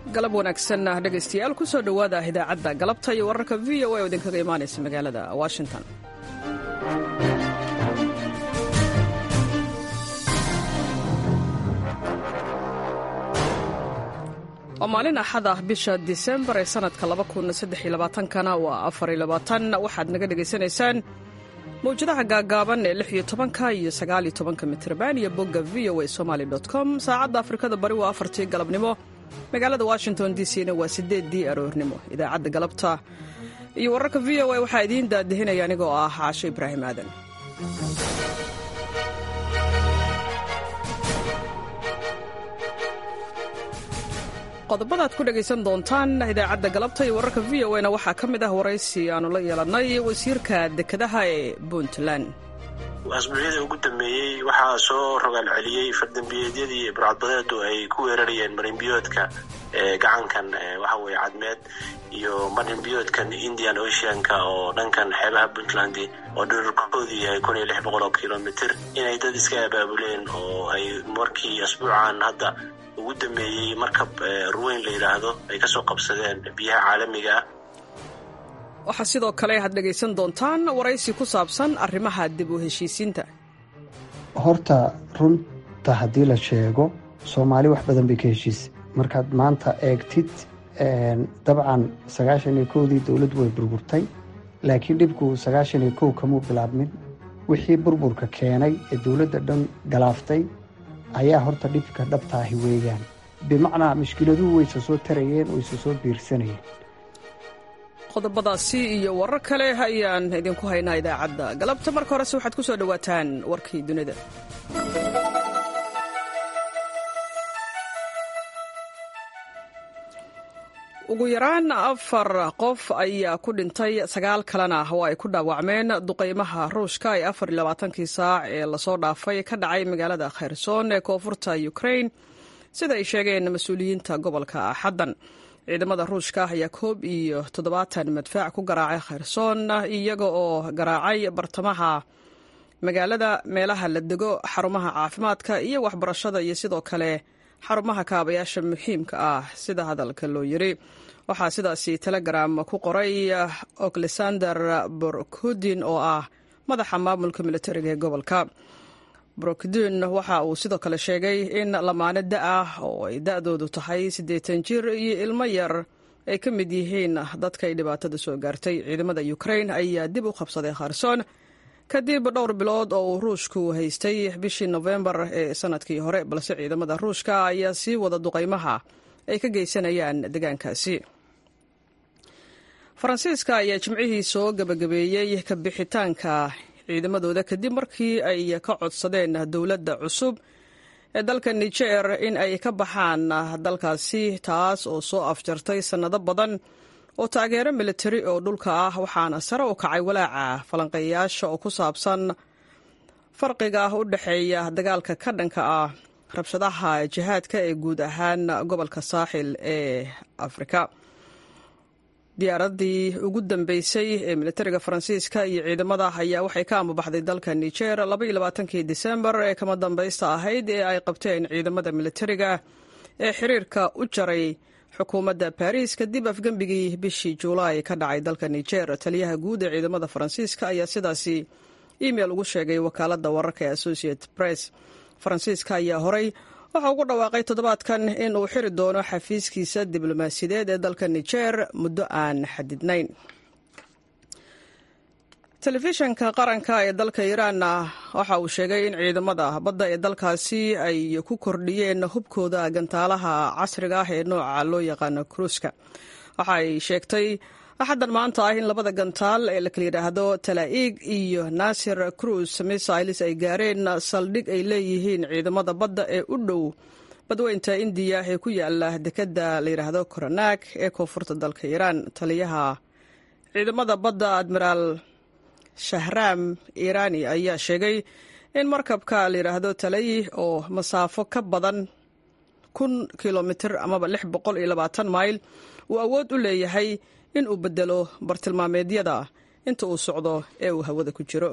galab wanaagsan dhegaystayaal ku soo dhowaada idaacadda galabta iyo wararka v o a oo idinkaga imaanaysa magaalada washington waa maalin axad ah bisha disembar ee sannadka kana waa waxaad naga dhegaysanaysaan mawjadaha gaagaaban ee lix iyo tobanka iyo sagaaliyo tobanka mitrban iyo bogga v o a somaali com saacadda afrikada bari waa afartii galabnimo magaalada washington d c na waa sideeddii aroornimo idaacadda galabta iyo wararka v o a waxaa idiin daadihinaya anigoo ah caasho ibraahim aadan qodobadaad ku dhegaysan doontaan idaacadda galabta iyo wararka v o na waxaa ka mid ah waraysi aanu la yeelannay wasiirka dekedaha ee puntland asbuucyadii ugu dambeeyey waxaa soo rogaal celiyey fardambiyeedyadii burcadbadeedu ay ku weerarayeen marinbiyoodka gacankan waxa weye cadmeed iyo marinbiyoodkan indian oceanka oo dhankan xeebaha puntland oo dhirarkoodii yahay kun iyo lix boqol oo kilomitr inay dad iska abaabuleen oo ay markii asbuucan hadda ugu dambeeyey markab ruweyn la yidhaahdo ay kasoo qabsadeen biyaha caalamiga ah waxaa sidoo kale aad dhegaysan doontaan waraysi ku saabsan arrimaha dib u heshiisiinta horta runta haddii la sheego soomaali wax badan bay ka heshiisay markaad maanta eegtid dabcan sagaashan iyo kowdii dowladdu way burburtay laakiin dhibku sagaashan iyo kow kamuu bilaabmin wixii burburka keenay ee dowladda dhan galaaftay ayaa horta dhibka dhabtaahi weeyaan bimacnaa mushkiladuhu wayse soo tarayeen wayse soo biirsanayeen qodobadaasi iyo warar kale ayaan idinku haynaa idaacadda galabta marka horese waxaad ku soo dhowaataan warkii dunida ugu yaraan afar qof ayaa ku dhintay sagaal kalena oo ay ku dhaawacmeen duqaymaha ruushka ee afar iyo labaatankii saac ee lasoo dhaafay ka dhacay magaalada kherson ee koonfurta ukrain sida ay sheegeen mas-uuliyiinta gobolka xaddan ciidamada ruushka ayaa koob iyo toddobaatan madfaac ku garaacay kherson iyaga oo garaacay bartamaha magaalada meelaha la dego xarumaha caafimaadka iyo waxbarashada iyo sidoo kale xarumaha kaabayaasha muhiimka ah sida hadalka loo yiri waxaa sidaasi telegram ku qoray oklesander borkudin oo ah madaxa maamulka militariga ee gobolka brokdin waxa uu sidoo kale sheegay in lamaane da ah oo ay da-doodu tahay siddeetan jir iyo ilmo yar ay ka mid yihiin dadka ay dhibaatada soo gaartay ciidamada ukrain ayaa dib u qabsaday kherson kadib dhowr bilood oo uu ruushku haystay bishii nofembar ee sanadkii hore balse ciidamada ruushka ayaa sii wada duqaymaha ay ka geysanayaan deegaankaasi faransiiska ayaa jimcihii soo gabagabeeyey ka bixitaanka ciidamadooda kadib markii ay ka codsadeen dowladda cusub ee dalka niger in ay ka baxaan dalkaasi taas oo soo afjartay sannado badan oo taageero militari oo dhulka ah waxaana sare u kacay walaaca falanqeeyayaasha oo ku saabsan farqiga u dhexeeya dagaalka ka dhanka ah rabshadaha jihaadka ee guud ahaan gobolka saaxil ee afrika diyaaradii ugu dambeysay ee militariga faransiiska iyo ciidamada ayaa waxay ka amabaxday dalka niger labaiyolabaatankii disembar ee kama dambaysta ahayd ee ay qabteen ciidamada militariga ee xiriirka u jaray xukuumadda baris kadib afgembigii bishii juulaay ka dhacay dalka niger taliyaha guud ee ciidamada faransiiska ayaa sidaasi email ugu sheegay wakaaladda wararka ee associate press faransiiska ayaa horay waxa ugu dhawaaqay toddobaadkan in uu xiri doono xafiiskiisa diblomaasiyadeed ee dalka niger muddo aan xadidnayn telefishanka qaranka ee dalka iiraanna waxa uu sheegay in ciidamada badda ee dalkaasi ay ku kordhiyeen hubkooda gantaalaha casriga ah ee nooca loo yaqaano kruuska waxa ay sheegtay axaddan maanta ah in labada gantaal ee la kala yidhaahdo talaa'iig iyo naasir cruis missiles ay gaareen saldhig ay leeyihiin ciidamada badda ee u dhow badweynta indiya ee ku yaala dekedda la yidhaahdo koronaag ee koonfurta dalka iiraan taliyaha ciidamada badda admiraal shahraam iiraani ayaa sheegay in markabka la yidhaahdo talayi oo masaafo ka badan kun kilomitir amaba lix boqol iyo labaatan mayl uu awood u leeyahay in uu bedelo bartilmaameedyada inta uu socdo ee uu hawada ku jiro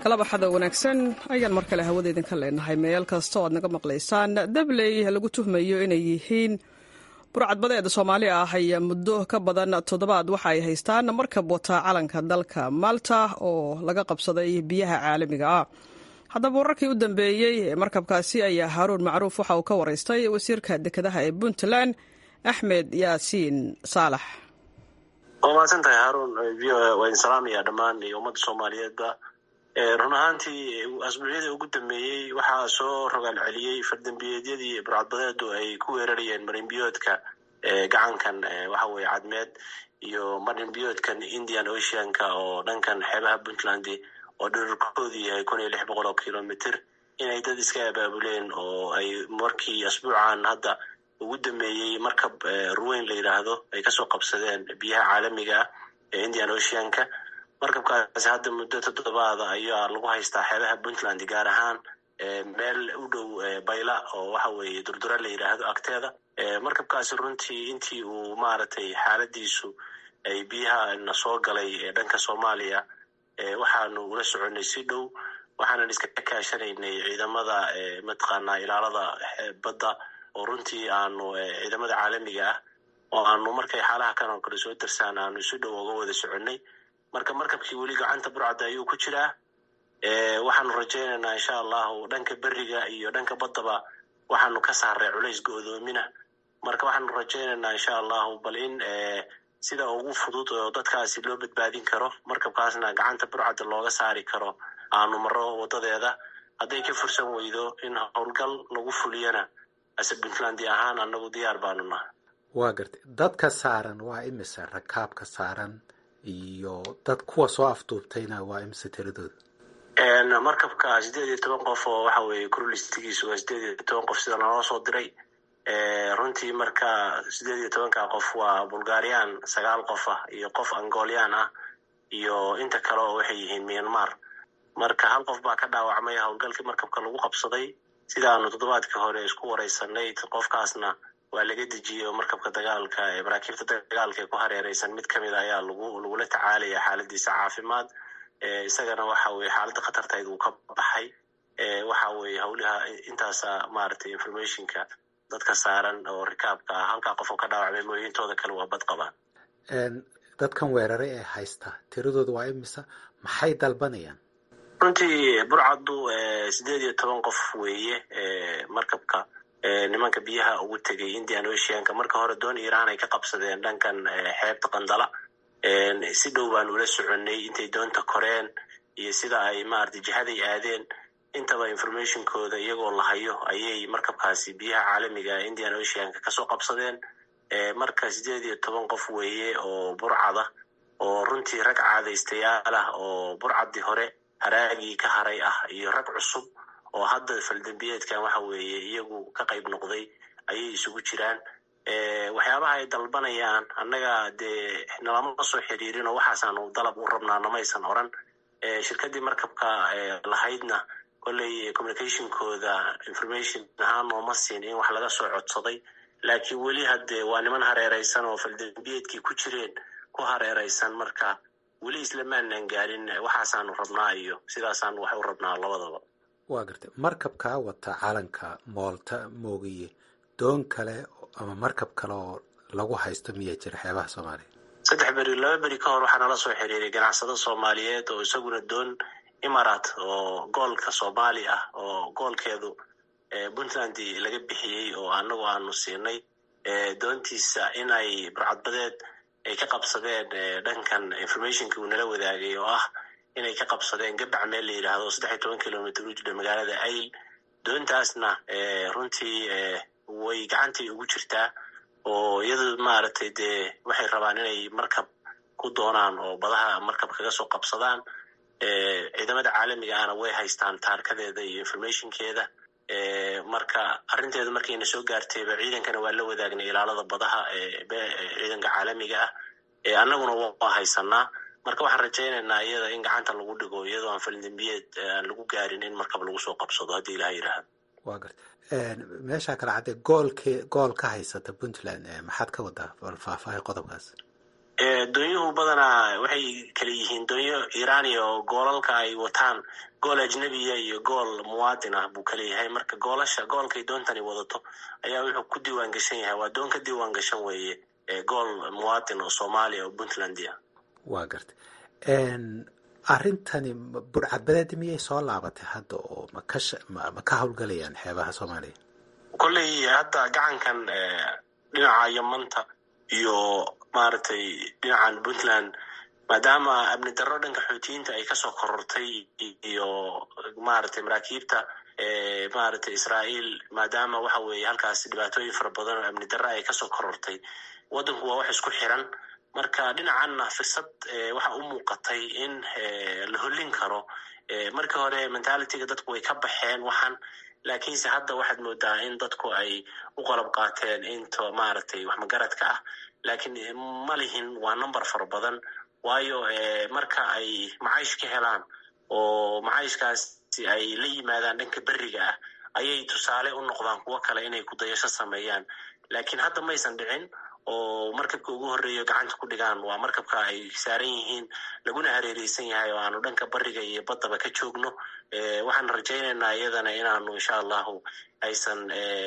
kalabaxada wanaagsan ayaan mar kale hawada idinka leenahay meel kasta oo aad naga maqlaysaan dabley lagu tuhmayo inay yihiin burcadbadeeda soomaali ah ayaa muddo ka badan toddobaad waxa ay haystaan markab wata calanka dalka malta oo laga qabsaday biyaha caalamiga ah haddaba wararkii u dambeeyey ee markabkaasi ayaa haaruun macruuf waxa uu ka waraystay wasiirka dekedaha ee puntland axmed yaasiin saalax waa mahadsantahay haarun v o a waa idin salaamaya dhammaan iyo ummadda soomaaliyeedba run ahaantii asbuucyadii ugu dambeeyey waxaa soo rogaal celiyey fardambiyeedyadii burcadbadeedu ay ku weerarayeen marinbiyoodka gacankan waxa weye cadmeed iyo marinbiyoodkan indian oceanka oo dhankan xeebaha puntland oo dherarkoodii yahay kun iyo lix boqol oo kilomitr inay dad iska abaabuleen oo ay markii asbuucan hadda ugu dambeeyey markab ruweyn la yidhaahdo ay kasoo qabsadeen biyaha caalamiga ah ee indian oceanka markabkaasi hadda muddo toddobaada ayaa lagu haystaa xeebaha puntland gaar ahaan meel u dhow bayla oo waxa weeye durdura la yidhaahdo agteeda markabkaasi runtii intii uu maaragtay xaaladiisu ay biyaha na soo galay dhanka soomaaliya waxaanu ula soconay si dhow waxaanan iska kaashanaynay ciidamada mataqaanaa ilaalada badda oo runtii aanu ciidamada caalamiga ah oo aanu markay xaalaha kan oo kale soo darsaan aanu si dhow uga wada soconnay marka markabkii weli gacanta burcadda ayuu ku jiraa waxaanu rajaynaynaa insha allahu dhanka beriga iyo dhanka baddaba waxaanu ka saaray culays go-doomina marka waxaanu rajaynaynaa insha allahu bal in sida ugu fudud oo dadkaasi loo badbaadin karo markabkaasna gacanta burcadda looga saari karo aanu maro wadadeeda hadday ka fursan weydo in howlgal lagu fuliyana ase puntlandi ahaan anagu diyaar baanu naha waa gartay dadka saaran waa imise rakaabka saaran iyo dad kuwa soo afduubtayna waa imise tiradooda markabka sideed iyo toban qof oo waxa weeye kurlistigiisu waa sideed iyo toban qof sida naloo soo diray runtii marka sideed iyo tobanka qof waa bulgarian sagaal qof ah iyo qof angolian ah iyo inta kale oo waxay yihiin myanmar marka hal qof baa ka dhaawacmay howlgalkii markabka lagu qabsaday sidaanu toddobaadkii hore isku wareysanay qofkaasna waa laga dejiyey oo markabka dagaalka ee maraakiibta dagaalka ee ku hareereysan mid kamid ayaa lagu lagula tacaalaya xaaladiisa caafimaad isagana waxa weye xaaladda khatartayd uu ka baxay waxa weye howlaha intaasa maaragtay informationka dadka saaran oo rikaabka ah halkaa qof oo ka dhaawacmay mooyintooda kale waa bad qabaan dadkan weerare ee haysta tiradooda waa imisa maxay dalbanayaan runtii burcaddu sideed iyo toban qof weeye markabka nimanka biyaha ugu tegay indian oceanka marka hore doon iran ay ka qabsadeen dhankan xeebta qandala si dhow baan ula soconnay intay doonta koreen iyo sida ay maarata jihaday aadeen intaba informationkooda iyagoo la hayo ayay markabkaasi biyaha caalamiga indian oceanka kasoo qabsadeen marka sideed iyo toban qof weeye oo burcada oo runtii rag caadaystayaal ah oo burcaddii hore haraagii ka haray ah iyo rag cusub oo hadda faldambiyeedkan waxa weeye iyagu ka qayb noqday ayay isugu jiraan waxyaabaha ay dalbanayaan annaga dee nalama soo xiriirin oo waxaasaanu dalab u rabnaa namaysan oran shirkaddii markabka lahaydna kolley communicationkooda information ahaan nooma siin in wax laga soo codsaday laakiin weli haddee waa niman hareereysan oo faldambiyeedkii ku jireen ku hareereysan marka weli islamaanan gaarin waxaasaanu rabnaa iyo sidaasaanu wax u rabnaa labadaba waa gartay markabkaa wata calanka moolta moogiye doon kale ama markab kale oo lagu haysto miyaa jira xeebaha soomaaliya saddex beri laba beri ka hor waxaa nala soo xiriiray ganacsado soomaaliyeed oo isaguna doon imarat oo goolka soomaali ah oo goolkeedu puntland laga bixiyey oo anagu aanu siinay doontiisa in ay burcadbadeed ay ka qabsadeen dhankan informationki uu nala wadaagay oo ah inay ka qabsadeen gabac meel la yidhaahdo saddex iyo toban kilomitr u jira magaalada ayl doontaasna runtii way gacantii ugu jirtaa oo iyadu maaragtay dee waxay rabaan inay markab ku doonaan oo badaha markab kaga soo qabsadaan ciidamada caalamiga ahna way haystaan taarkadeeda iyo informationkeeda marka arrinteedu markayna soo gaartayba ciidankana waa la wadaagnay ilaalada badaha ciidanka caalamiga ah annaguna waa haysanaa marka waxaan rajaynaynaa iyada in gacanta lagu dhigo iyadoo aan faldambiyeed aan lagu gaarin in markab lagu soo qabsado haddii ilaha yidhaahdo waa garta meeshaa kale cadde goolke gool ka haysata puntland maxaad ka wadaa bal faahfaahay qodobkaas doonyuhu badanaa waxay kala yihiin doonyo irania oo goolalka ay wataan gool ajnebiya iyo gool muwaadin ah buu kala yahay marka goolasha goolkay doontani wadato ayaa wuxuu ku diiwaan gashan yahay waa doon ka diiwaan gashan weeye gool muwaadin oo soomaaliya oo puntlandia waa gartay arrintani burcadbadeedi miyay soo laabatay hadda oo ma ka howlgalayaan xeebaha soomaaliya kolley hadda gacankan dhinaca yamanta iyo maaragtay dhinacan puntland maadaama amni darro dhanka xoutiyiinta ay kasoo korortay iyo maaragtay maraakiibta maaragtay israa'iil maadaama waxa weeye halkaas dhibaatooyin fara badan oo amni darro ay kasoo korortay waddanku waa wax isku xiran marka dhinacanna firsad waxa u muuqatay in la hollin karo markii hore mentalityga dadku way ka baxeen waxan laakiinse hadda waxaad moodaa in dadku ay u qalab qaateen into maaragtay wax magaradka ah laakiin ma lihin waa number fara badan waayo marka ay macaysh ka helaan oo macayshkaasi ay la yimaadaan dhanka beriga ah ayay tusaale u noqdaan kuwo kale inay kudayasho sameeyaan laakiin hadda maysan dhicin oo markabka ugu horreeyo gacanta ku dhigaan waa markabka ay saaran yihiin laguna hareereysan yahay oo aanu dhanka bariga iyo baddaba ka joogno waxaan rajaynaynaa iyadana inaanu insha allahu aysan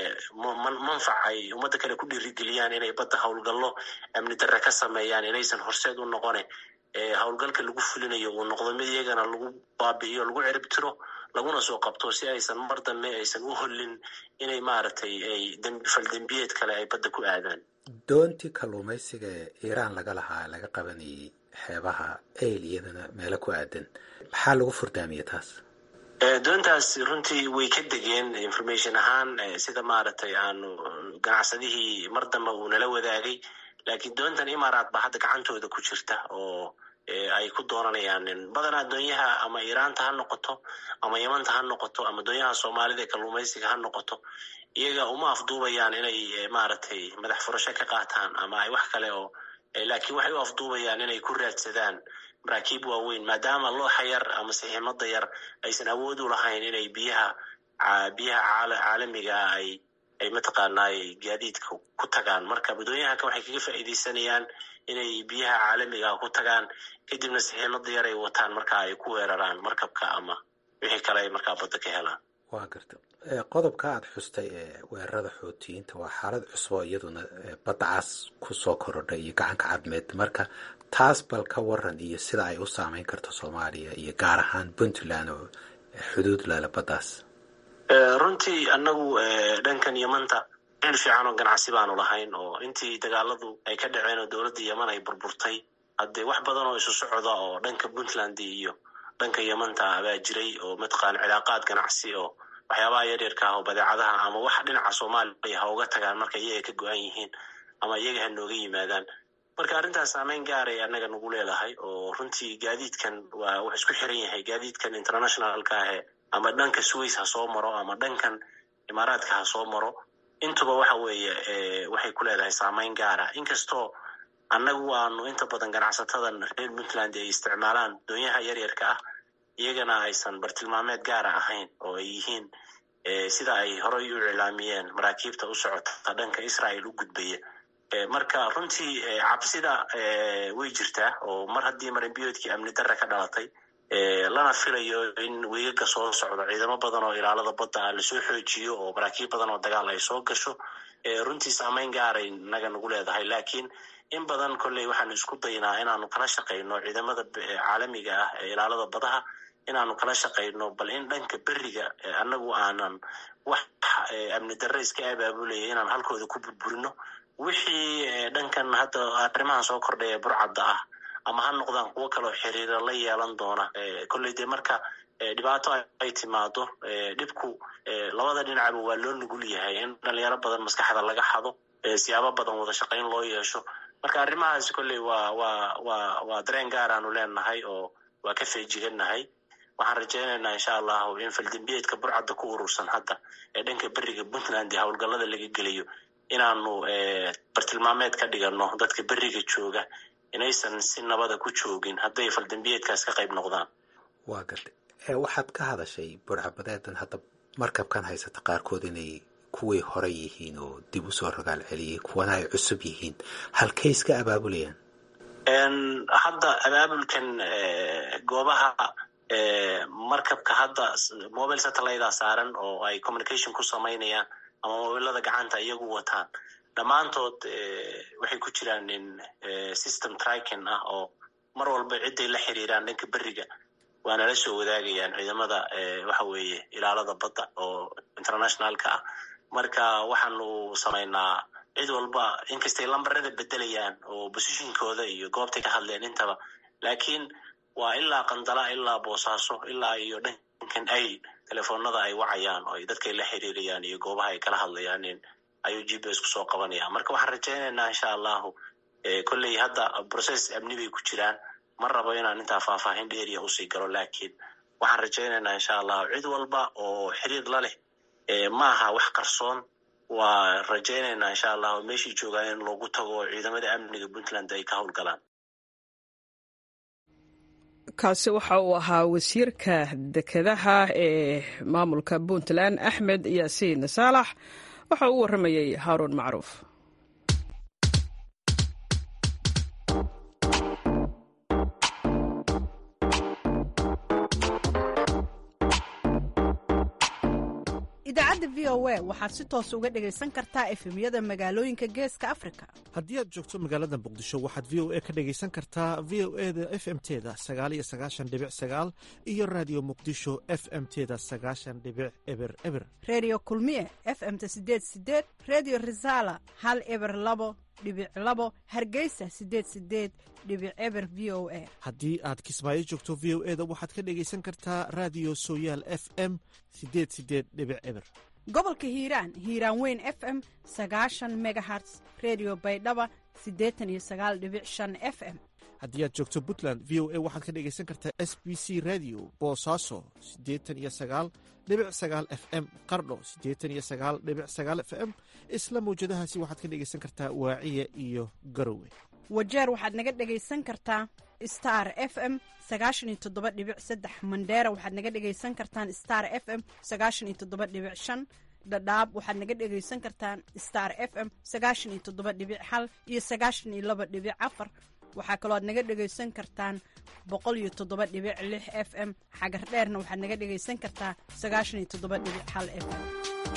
manfac ay ummadda kale ku dhiirigeliyaan inay badda howlgallo amni darre ka sameeyaan inaysan horseed u noqone howlgalka lagu fulinayo uu noqdo mid iyagana lagu baabi'iyo lagu cirib tiro laguna soo qabto si aysan mar dambe aysan u hollin inay maaragtay ay faldembiyeed kale ay badda ku aadaan doontii kalluumaysiga ee iiraan laga lahaa laga qabanayay xeebaha eyl iyadana meelo ku aadan maxaa lagu furdaamiya taas doontaas runtii way ka degeen information ahaan sida maaragtay aanu ganacsadihii mar dambe uu nala wadaagay laakiin doontan imaaraat baa hadda gacantooda ku jirta oo ay ku doonanayaan badanaa doonyaha ama iiraanta ha noqoto ama yamanta ha noqoto ama doonyaha soomaalida ee kalluumaysiga ha noqoto iyaga uma afduubayaan inay maaragtay madax furasho ka qaataan ama ay wax kale oo laakiin waxay u afduubayaan inay ku raadsadaan maraakiib waaweyn maadaama looxa yar ama siximada yar aysan awood u lahayn inay biyaha biyaha caalamiga ay ay mataqaanaay gaadiidka ku tagaan marka doonyahanka waxay kaga faa'iidaysanayaan inay biyaha caalamiga ku tagaan kadibna siximada yar ay wataan marka ay ku weeraraan markabka ama wixii kale ay markaa badda ka helaan waa garta qodobka aada xustay ee weerarada xootiyiinta waa xaalad cusbo iyaduna badda cas kusoo korodhay iyo gacanka cadmeed marka taas bal ka waran iyo sida ay u saameyn karto soomaaliya iyo gaar ahaan puntland oo xuduud lala baddaas runtii annagu dhankan yamanta il fiican oo ganacsi baanu lahayn oo intii dagaaladu ay ka dhaceen oo dowladda yeman ay burburtay haddee wax badan oo isu socda oo dhanka puntland iyo dhanka yamanta baa jiray oo mataqaana cilaaqaad ganacsi oo waxyaabaha yaryarka ah oo badeecadaha ama wax dhinaca soomaaliya ha uga tagaan marka iyaga ka go-an yihiin ama iyaga ha nooga yimaadaan marka arrintaas saameyn gaaray annaga nagu leedahay oo runtii gaadiidkan waa wax isku xiran yahay gaadiidkan internationalka ahe ama dhanka sways ha soo maro ama dhankan imaaraadka ha soo maro intuba waxa weeye waxay ku leedahay saameyn gaara inkastoo annagu aanu inta badan ganacsatadan reer puntland ay isticmaalaan doonyaha yaryarka ah iyagana aysan bartilmaameed gaara ahayn oo ay yihiin sida ay horey u iclaamiyeen maraakiibta u socota dhanka israel u gudbaya marka runtii cabsida way jirtaa oo mar haddii marinbiyoodkii amni darre ka dhalatay lana filayo in weegaga soo socdo ciidamo badan oo ilaalada badda ah lasoo xoojiyo oo maraakiib badan oo dagaal ay soo gasho runtii saameyn gaaray naga nagu leedahay laakiin in badan kolley waxaanu isku daynaa inaanu kala shaqayno ciidamada caalamiga ah ee ilaalada badaha inaanu kala shaqayno bal in dhanka beriga annagu aanan wax amni darre iska abaabulaya inaan halkooda ku burburino wixii dhankan hadda arrimahan soo kordhay ee burcadda ah ama ha noqdaan kuwo kaleo xiriira la yeelan doona kolley dee marka dhibaato ay timaado dhibku labada dhinacba waa loo nugul yahay in dhalinyaro badan maskaxda laga xado siyaabo badan wada shaqayn loo yeesho marka arrimahaas kolley waa waa waa waa dareen gaaraanu leenahay oo waa ka feejigannahay waxaan rajaynaynaa insha allahu in faldembiyeedka burcadda ku urursan hadda ee dhanka beriga puntland ee howlgallada laga gelayo inaanu bartilmaameed ka dhigano dadka beriga jooga inaysan si nabada ku joogin hadday faldembiyeedkaas ka qayb noqdaan waa gartay waxaad ka hadashay burcabadeedan hadda markabkan haysata qaarkood inay kuwii hore yihiin oo dib usoo rogaal celiyay kuwana ay cusub yihiin halkay iska abaabulayaan hadda abaabulkan goobaha markabka hadda mobile satelliteda saaran oo ay communication ku samaynayaan ama mobilada gacanta iyagu wataan dhammaantood waxay ku jiraan in system tracking ah oo mar walba ciday la xiriiraan dhanka beriga waana la soo wadaagayaan ciidamada waxa weeye ilaalada badda oo internationalka ah marka waxaanu samaynaa cid walba inkastay lambarada bedelayaan oo positionkooda iyo goobtay ka hadleen intaba lakiin waa ilaa qandala ilaa boosaaso ilaa iyo dhankan ay telefoonada ay wacayaan oo ay dadkay la xiriirayaan iyo goobaha ay kala hadlayaan ayuu g p s kusoo qabanaya marka waxaan rajaynaynaa insha allahu kolley hadda process amni bay ku jiraan ma rabo inaan intaa faahfaahin dheeriya usii galo lakiin waxaan rajaynaynaa insha allahu cid walba oo xiriir la leh ma aha wax qarsoon waa rajaynaynaa insha allahu meeshii joogaan in loogu tago oo ciidamada amniga puntland ay ka howlgalaan kaasi waxa uu ahaa wasiirka dekedaha ee maamulka puntland axmed yaasiin saalax waxa uu warramayey haaruun macruuf idaacadda v o a waxaad si toos uga dhegaysan kartaa efemyada magaalooyinka geeska afrika haddii aad joogto magaalada muqdisho waxaad v o a ka dhegaysan kartaa v o e da f m teda sagaal iyo sagaashan dhibic sagaal iyo raadiyo muqdisho f m teda sagaashan dhibic eber eber reediyo kulmiye f m-ta sideed sideed reediyo risaala hal eber labo dhibic labo hargeysa sideed sideed dhibic eber v o a haddii aad kismaayo joogto v o e da waxaad ka dhegaysan kartaa raadiyo sooyaal f m sideed sideed dhibic eber gobolka hiiraan hiiraan weyn f m sagaashan megaherts redio baydhaba siddeetan iyo sagaal dhibic shan f m haddii aad joogto puntland v o a waxaad ka dhegaysan kartaa s b c radio boosaaso siddeetan iyo sagaal dhibic sagaal f m qardho siddeetan iyo sagaal dhibic sagaal f m isla mawjadahaasi waxaad ka dhegaysan kartaa waaciya iyo garowe wajeer waxaad naga dhegaysan kartaa star f m sagaashan iyo toddoba dhibic saddex mandheera waxaad naga dhegaysan kartaan star f m sagaashan iyo toddoba dhibic shan dhadhaab waxaad naga dhegaysan kartaan star f m sagaashan iyo toddoba dhibic hal iyo sagaashan iyo laba dhibic afar waxaa kaloo aad naga dhegaysan kartaan boqol iyo toddoba dhibic lix f m xagar dheerna waxaad naga dhegaysan kartaa sagaashan iyo toddoba dhibic hal f m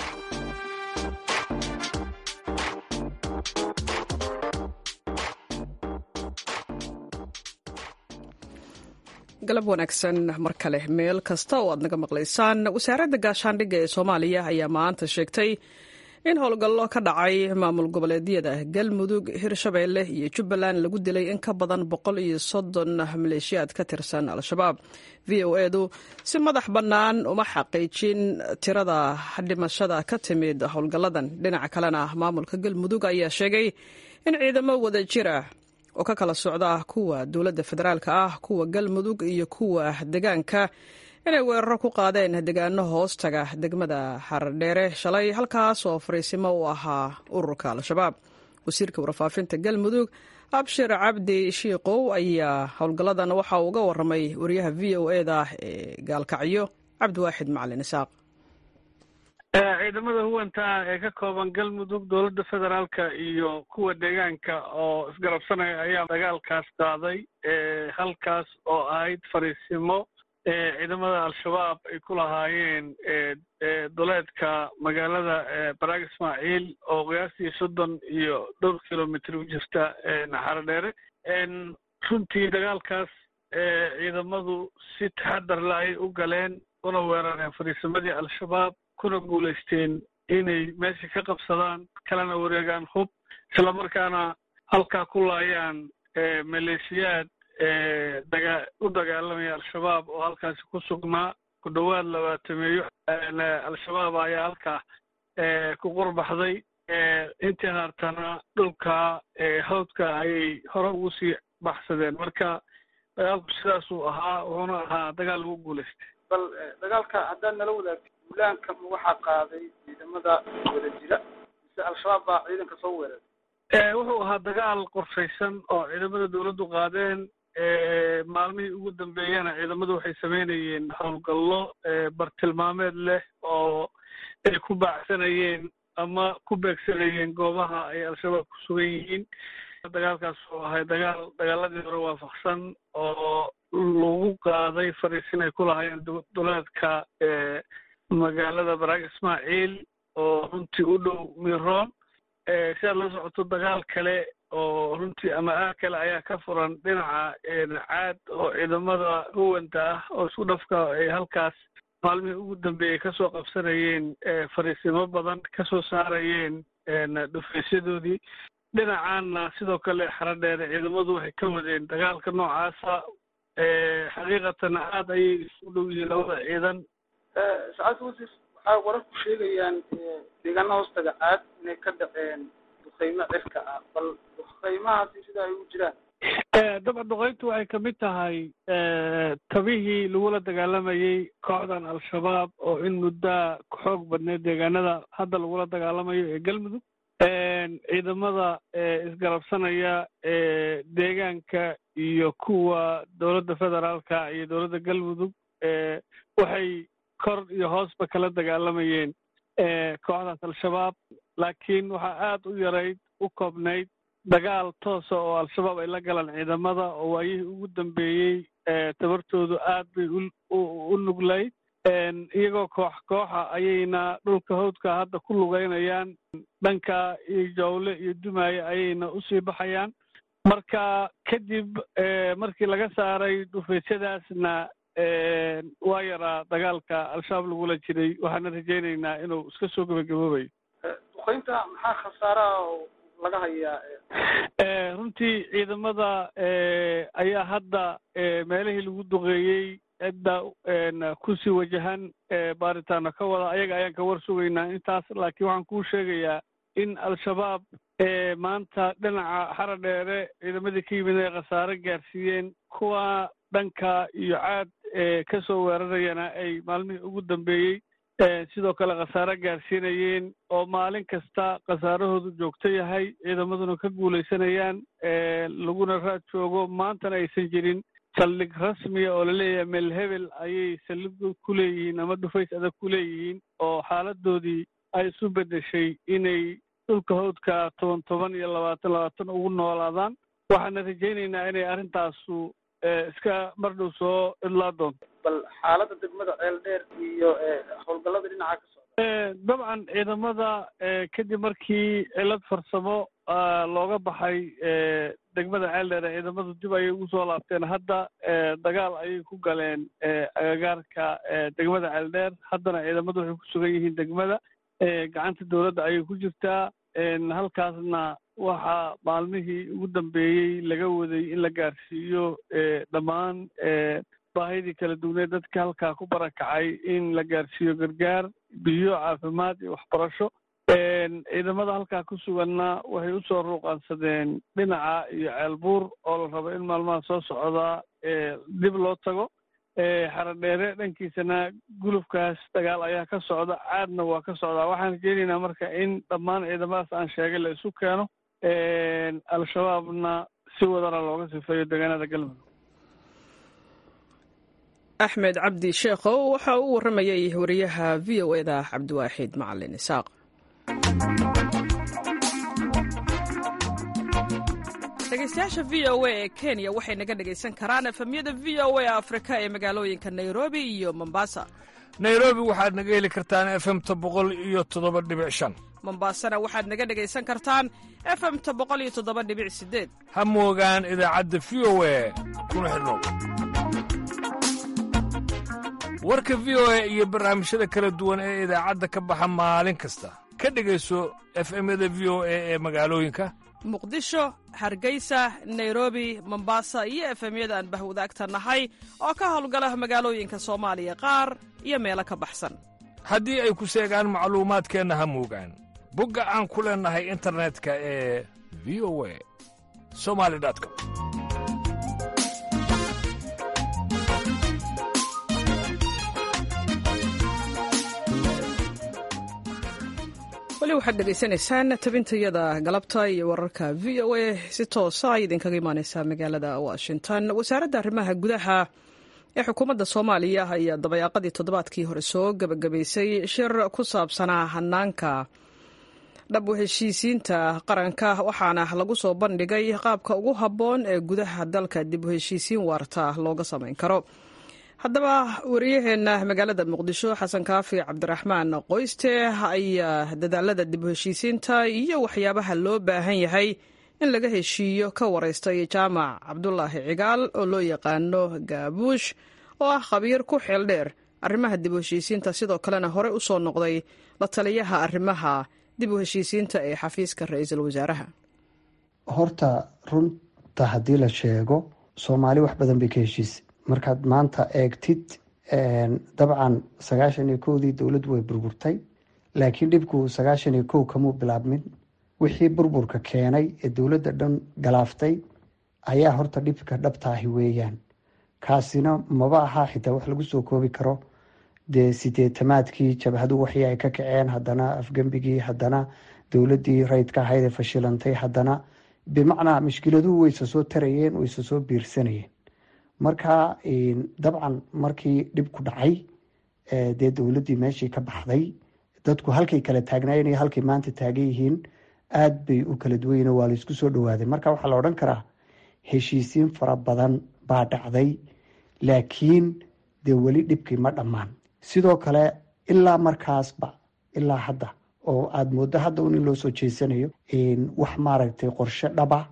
galab wanaagsan mar kale meel kasta oo aad naga maqlaysaan wasaaradda gaashaandhigga ee soomaaliya ayaa maanta sheegtay in howlgallo ka dhacay maamul goboleedyada galmudug hirshabeelle iyo jubbaland lagu dilay in ka badan boqol iyo soddon maleeshiyaad ka tirsan al-shabaab v o edu si madax bannaan uma xaqiijin tirada dhimashada ka timid howlgalladan dhinaca kalena maamulka galmudug ayaa sheegay in ciidamo wada jira oo ka kala socda kuwa dowladda federaalka ah kuwa galmudug iyo kuwa degaanka inay weeraro ku qaadeen degaano hoostaga degmada xaradheere shalay halkaas oo fariisimo u ahaa ururka al-shabaab wasiirka warfaafinta galmudug abshir cabdi shiikow ayaa howlgalladan waxa uu uga waramay wariyaha v o e da ee gaalkacyo cabdiwaaxid macalin isaaq ciidamada huwanta ee ka kooban galmudug dowladda federaalka iyo kuwa deegaanka oo isgarabsanaya ayaa dagaalkaas qaaday halkaas oo ahayd fariisimo ciidamada al-shabaab ay ku lahaayeen duleedka magaalada baraag ismaaciil oo qiyaastii soddon iyo dhowr kilomitr u jirta naxarodheere runtii dagaalkaas ciidamadu si taxadar la ay u galeen una weerareen fariisimadii al-shabaab kuna guulaysteen inay meesha ka qabsadaan kalena wareegaan hub isla markaana halkaa ku laayaan maleeshiyaad daga u dagaalamaya al-shabaab oo halkaasi ku sugnaa ku dhowaad labaatameeyo al-shabaab ayaa halkaa ku qurbaxday intii haartana dhulka hawdka ayay hore ugu sii baxsadeen marka dagaalku sidaasuu ahaa wuxuuna ahaa dagaal lagu guulaystay bal dagaalka haddaad nala wadaagtid duulaanka waxaa qaaday ciidamada wada jira mise al-shabaab baa ciidanka soo weeraray wuxuu ahaa dagaal qorshaysan oo ciidamada dowladdu qaadeen maalmihii ugu dambeeyana ciidamadu waxay samaynayeen howlgallo bartilmaameed leh oo ay ku baacsanayeen ama ku beegsanayeen goobaha ay al-shabaab ku sugan yihiin dagaalkaas oo ahay dagaal dagaaladii hore waafaqsan oo lagu qaaday fariisin ay ku lahaayeen duleedka magaalada baraag ismaaciil oo runtii u dhow miroon si aad la socoto dagaal kale oo runtii ama aag kale ayaa ka furan dhinaca caad oo ciidamada huwanta ah oo isku dhafka ay halkaas maalmihii ugu dambeeyey kasoo qabsanayeen fariisimo badan kasoo saarayeen dhufaysyadoodii dhinacaanna sidoo kale xaradheere ciidamadu waxay ka wadeen dagaalka noocaasa xaqiiqatan aad ayay isugu dhow yihiin labada ciidan sacaadka wasiir waxaa wararku sheegayaan deegaana hoostaga caad inay ka dhaceen duqeymo cirka ah bal duqeymahaasi sida ay ugu jiraan dabcan duqeyntu waxay kamid tahay tabihii lagula dagaalamayey kooxdan al-shabaab oo in muddaa xoog badneed deegaanada hadda lagula dagaalamayo ee galmudug ciidamada isgarabsanaya deegaanka iyo kuwa dowladda federaalka iyo dowladda galmudug waxay kor iyo hoosba kala dagaalamayeen kooxdaas al-shabaab laakiin waxaa aad u yarayd u koobnayd dagaal toosa oo al-shabaab ay la galaan ciidamada oo waayihii ugu dambeeyey tabartoodu aad bay u nuglayd iyagoo koox kooxa ayayna dhulka hawdka hadda ku lugeynayaan dhanka iyo jawle iyo dumaaye ayayna usii baxayaan marka kadib markii laga saaray dhufaysyadaasna waa yaraa dagaalka al-shabaab lagula jiray waxaana rajaynaynaa inuu iska soo gebagaboobayo duqeynta maxaa khasaaraha oo laga hayaa runtii ciidamada ayaa hadda meelihii lagu duqeeyey cidda kusii wajahan baaritaano ka wada ayaga ayaan ka war sugaynaa intaas laakiin waxaan kuu sheegayaa in al-shabaab maanta dhinaca xara dheere ciidamadii ka yimid ay khasaare gaarsiiyeen kuwa dhanka iyo caad ka soo weerarayana ay maalmihii ugu dambeeyey sidoo kale khasaare gaarsiinayeen oo maalin kasta khasaarahoodu joogto yahay ciidamaduna ka guulaysanayaan laguna raad joogo maantana aysan jirin saldhig rasmiya oo laleeyahay meel hebel ayay saldhig ku leeyihiin ama dhufays adag ku leeyihiin oo xaaladoodii ay isu beddeshay inay dhulka hawdka toban toban iyo labaatan labaatan ugu noolaadaan waxaana rajaynaynaa inay arrintaasu iska mardhow soo idlaa doonto bal xaaladda degmada ceel dheer iyo howlgallada dhinaca ka socda dabcan ciidamada kadib markii cilad farsamo looga baxay degmada ceel dheer ciidamadu dib ayay ugu soo laabteen hadda dagaal ayay ku galeen agagaarka degmada ceel dheer haddana ciidamadu waxay ku sugan yihiin degmada gacanta dowladda ayay ku jirtaa halkaasna waxaa maalmihii ugu dambeeyey laga waday in la gaarsiiyo dhammaan baahidii kala duwaneed dadka halkaa ku barakacay in la gaarsiiyo gargaar biyo caafimaad iyo waxbarasho ciidamada halkaa ku suganna waxay usoo ruuqaansadeen dhinaca iyo ceelbuur oo la rabo in maalmaha soo socdaa dib loo tago xaradheere dhankiisana gulufkaas dagaal ayaa ka socda caadna waa ka socdaa waxaan rajeynaynaa marka in dhammaan ciidamadaas aan sheegay la isu keeno al-shabaabna si wadana looga sifeeyo deegaanada galmudug axmed cabdi sheekhow waxa uu warramayay wariyaha v o eda cabdiwaaxid macalin isaaq dhegeystayaasha v o a ee kenya waxay naga dhegaysan karaan efemyada v o a afrika ee magaalooyinka nairobi iyo mombasa nairobi waxaad naga heli kartaan efemta boqol iyo toddoba dhibic shan mombasana waxaad naga dhegaysan kartaan efemta boqol iyo toddoba dhibic sideed ha moogaan idaacadda v o a kuna xidhnow warka v o a iyo barnaamijyada kala duwan ee idaacadda ka baxa maalin kasta ka dhegayso efemyada v o a ee magaalooyinka muqdisho hargeysa nairobi mombasa iyo efemyada aan bahwadaagta nahay oo ka howlgala magaalooyinka soomaaliya qaar iyo meelo ka baxsan haddii ay ku seegaan macluumaadkeenna ha moogaan bogga aan ku leennahay internetka ee v o a somali com weli waxaad dhegaysanaysaan tabintayada galabta iyo wararka v o a si toosa ay idinkaga imaaneysaa magaalada washington wasaaradda arrimaha gudaha ee xukuumadda soomaaliya ayaa dabayaaqadii toddobaadkii hore soo gebagabaysay shir ku saabsanaa hanaanka dhab u heshiisiinta qaranka waxaana lagu soo bandhigay qaabka ugu habboon ee gudaha dalka dib u heshiisiin waarta looga samayn karo haddaba wariyaheenna magaalada muqdisho xasan kaafi cabdiraxmaan qoyste ayaa dadaalada dib u heshiisiinta iyo waxyaabaha loo baahan yahay in laga heshiiyo ka wareystay jaamac cabdulaahi cigaal oo loo yaqaano gaabuush oo ah khabiir ku xeel dheer arrimaha dib u heshiisiinta sidoo kalena hore u soo noqday la taliyaha arrimaha dib u heshiisiinta ee xafiiska ra-iisul wasaaraha horta runta haddii la sheego soomaali wax badan bay ka heshiisay markaad maanta eegtid dabcan sagaashan iyo kowdii dowladdu way burburtay laakiin dhibku sagaashan iyo kow kamuu bilaabmin wixii burburka keenay ee dowladda dhan galaaftay ayaa horta dhibka dhabtaahi weeyaan kaasina maba ahaa xitaa wax lagu soo koobi karo dee sideetamaadkii jabhadu waxii ay ka kaceen haddana afgembigii haddana dowladdii rayidka ahayd ee fashilantay haddana bimacnaa mushkiladuhu wayse soo tarayeen wayse soo biirsanayeen marka dabcan markii dhibku dhacay dee dowladdii meeshii ka baxday dadku halkay kala taagnaayeen iyo halkay maanta taagan yihiin aada bay u kala duwayen waa la isku soo dhawaaday marka waxaa la odhan karaa heshiisiin fara badan baa dhacday laakiin dee weli dhibkii ma dhammaan sidoo kale ilaa markaasba ilaa hadda oo aada mooddo hadda un in loo soo jeesanayo wax maaragtay qorshe dhaba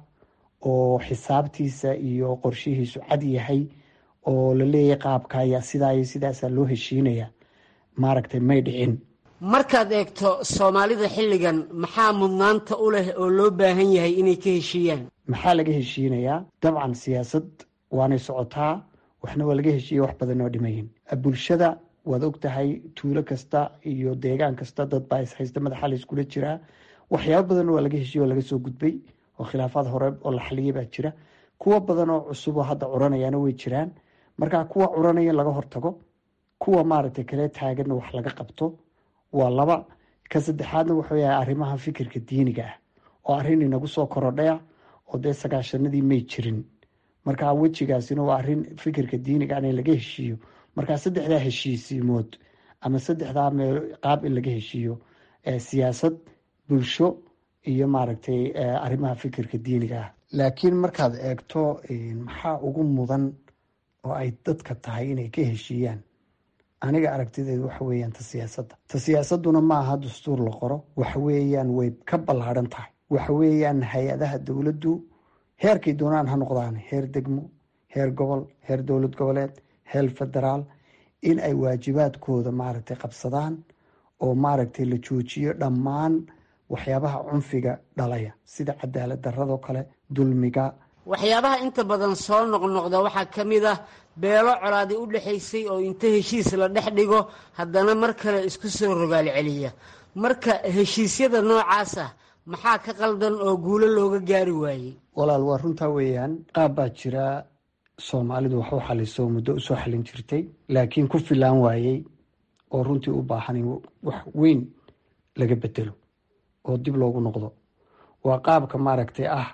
oo xisaabtiisa iyo qorshihiisu cad yahay oo la leeyahay qaabka ayaa sidaa iyo sidaasaa loo heshiinaya maaragtay may dhicin markaad eegto soomaalida xilligan maxaa mudnaanta u leh oo loo baahan yahay inay ka heshiiyaan maxaa laga heshiinayaa dabcan siyaasad waanay socotaa waxna waa laga heshiiya wax badan oo dhimayin bulshada waad og tahay tuulo kasta iyo deegaan kasta dad baa ishaysta madaxa la iskula jiraa waxyaabo badan waa laga heshiiya oo laga soo gudbay oo khilaafaad hore oo la xaliyay baa jira kuwa badan oo cusub oo hadda curanayaana way jiraan marka kuwa curanaya in laga hortago kuwa maaragtay kale taaganna wax laga qabto waa laba ka saddexaadna wuxuu yahay arrimaha fikirka diiniga ah oo arrin inagu soo korodhaya oo dee sagaashanadii may jirin marka wejigaasina waa arrin fikirka diiniga in laga heshiiyo markaa saddexdaa heshiisiimood ama saddexdaa meel qaab in laga heshiiyo siyaasad bulsho iyo maaragtay arrimaha fikirka diiniga ah laakiin markaad eegto maxaa ugu mudan oo ay dadka tahay inay ka heshiiyaan aniga aragtideedu waxa weeyaan ta siyaasadda ta siyaasadduna ma aha dastuur la qoro waxa weeyaan way ka ballaadhan tahay waxa weeyaan hay-adaha dowladdu heerkay doonaan ha noqdaan heer degmo heer gobol heer dowlad goboleed heer federaal in ay waajibaadkooda maaragtay qabsadaan oo maaragtay la joojiyo dhammaan waxyaabaha cunfiga dhalaya sida cadaalad daradoo kale dulmiga waxyaabaha inta badan soo noqnoqda waxaa ka mid ah beelo colaadi u dhexaysay oo inta heshiis la dhex dhigo haddana mar kale isku soo rogaal celiya marka heshiisyada noocaas ah maxaa ka qaldan oo guulo looga gaari waayey walaal waa runtaa weeyaan qaab baa jira soomaalidu wax u xaliso muddo usoo xalin jirtay laakiin ku filaan waayey oo runtii u baahan in wax weyn laga bedelo oo dib loogu noqdo waa qaabka maaragtay ah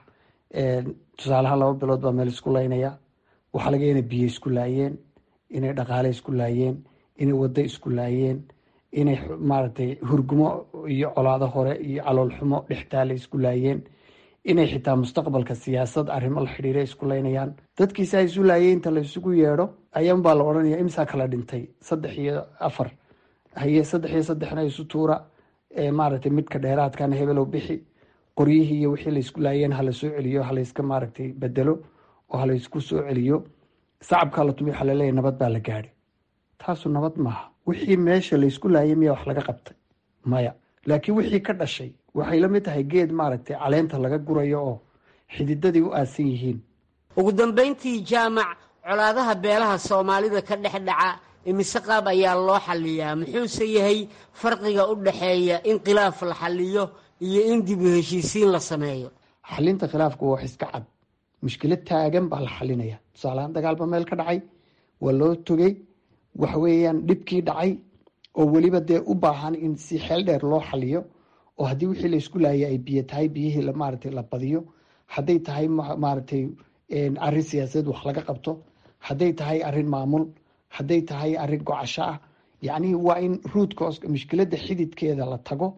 tusaalaha laba bilood baa meel isku laynaya waxaa laga inay biyo isku laayeen inay dhaqaale isku laayeen inay waddo isku laayeen inay maaragtay hurgumo iyo colaado hore iyo caloolxumo dhextaale isku laayeen inay xitaa mustaqbalka siyaasad arrimo la xidhiira isku laynayaan dadkiisa isu laayay inta la isugu yeedho ayaanbaa la odhanaya imsaa kala dhintay saddex iyo afar haye saddex iyo saddexna isu tuura maaragtay midka dheeraadkana hebelow bixi qoryihii iyo wixii laysku laayeen hala soo celiyo halayska maaragtay bedelo oo halaysku soo celiyo sacabkaa la tumi waxaa laleeyahy nabad baa la gaadhay taasu nabad maaha wixii meesha laysku laayay miyaa wax laga qabtay maya laakiin wixii ka dhashay waxay la mid tahay geed maaragtay caleenta laga gurayo oo xididadii u aasan yihiin ugu dambayntii jaamac colaadaha beelaha soomaalida ka dhex dhaca imise qaab ayaa loo xaliyaa muxuuse yahay farqiga u dhexeeya in khilaaf la xaliyo iyo in dib u heshiisiin la sameeyo xalinta khilaafku waa wax iska cad mushkilad taagan baa la xalinaya tusaalahaan dagaalba meel ka dhacay waa loo togay waxa weeyaan dhibkii dhacay oo weliba dee u baahan in si xeel dheer loo xaliyo oo haddii wixii laysku laayay ay biyo tahay biyihii maaragtay la badiyo hadday tahay maaragtay arrin siyaasadeed wax laga qabto hadday tahay arrin maamul hadday tahay arrin gocasho ah yacnii waa in ruudka mushkiladda xididkeeda la tago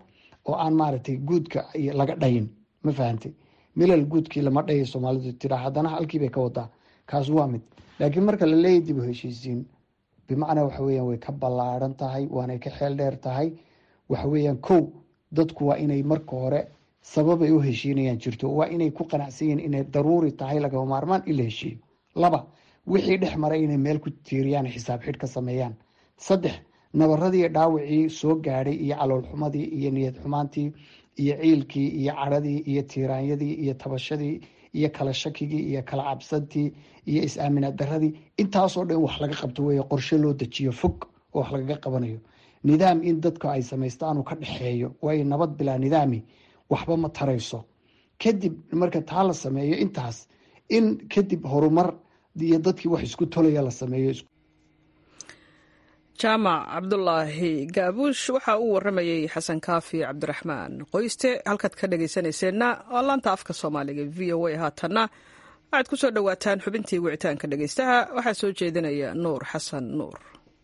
oo aan maaragtay guudka laga dhayin ma fahantay milal guudkii lama dhayo soomaalidu tiraa haddana halkii bay ka wadaa kaas waa mid laakiin marka la leeyahy dib u heshiisiin bimacnaa waxa weeyaan way ka ballaaran tahay waanay ka xeel dheer tahay waxa weeyaan kow dadku waa inay marka hore sababay u heshiinayaan jirto waa inay ku qanacsan yihiin inay daruuri tahay lagama maarmaan in la heshiiyo laba wixii dhex maray inay meel ku tiiriyaan xisaab xidh ka sameeyaan saddex nabaradii dhaawacii soo gaadhay iyo caloolxumadii iyo niyad xumaantii iyo ciilkii iyo cadhadii iyo tiiraanyadii iyo tabashadii iyo kala shakigii iyo kala cabsantii iyo is-aaminaad daradii intaasoo dhan wax laga qabto weeye qorshe loo dejiyo fog oo wax lagaga qabanayo nidaam in dadka ay samaystaanu ka dhexeeyo waayo nabad bilaa nidaami waxba ma tarayso kadib marka taa la sameeyo intaas in kadib horumar iyo dadkii wax isku tolaya la sameeyo jaamac cabdulaahi gaabuush waxa uu waramayey xasan kaafi cabdiraxmaan qoyste halkaad ka dhegaysanayseena waa laanta afka soomaaliga v o a haatanna waxaad ku soo dhowaataan xubintii wicitaanka dhegaystaha waxaa soo jeedinaya nuur xasan nuur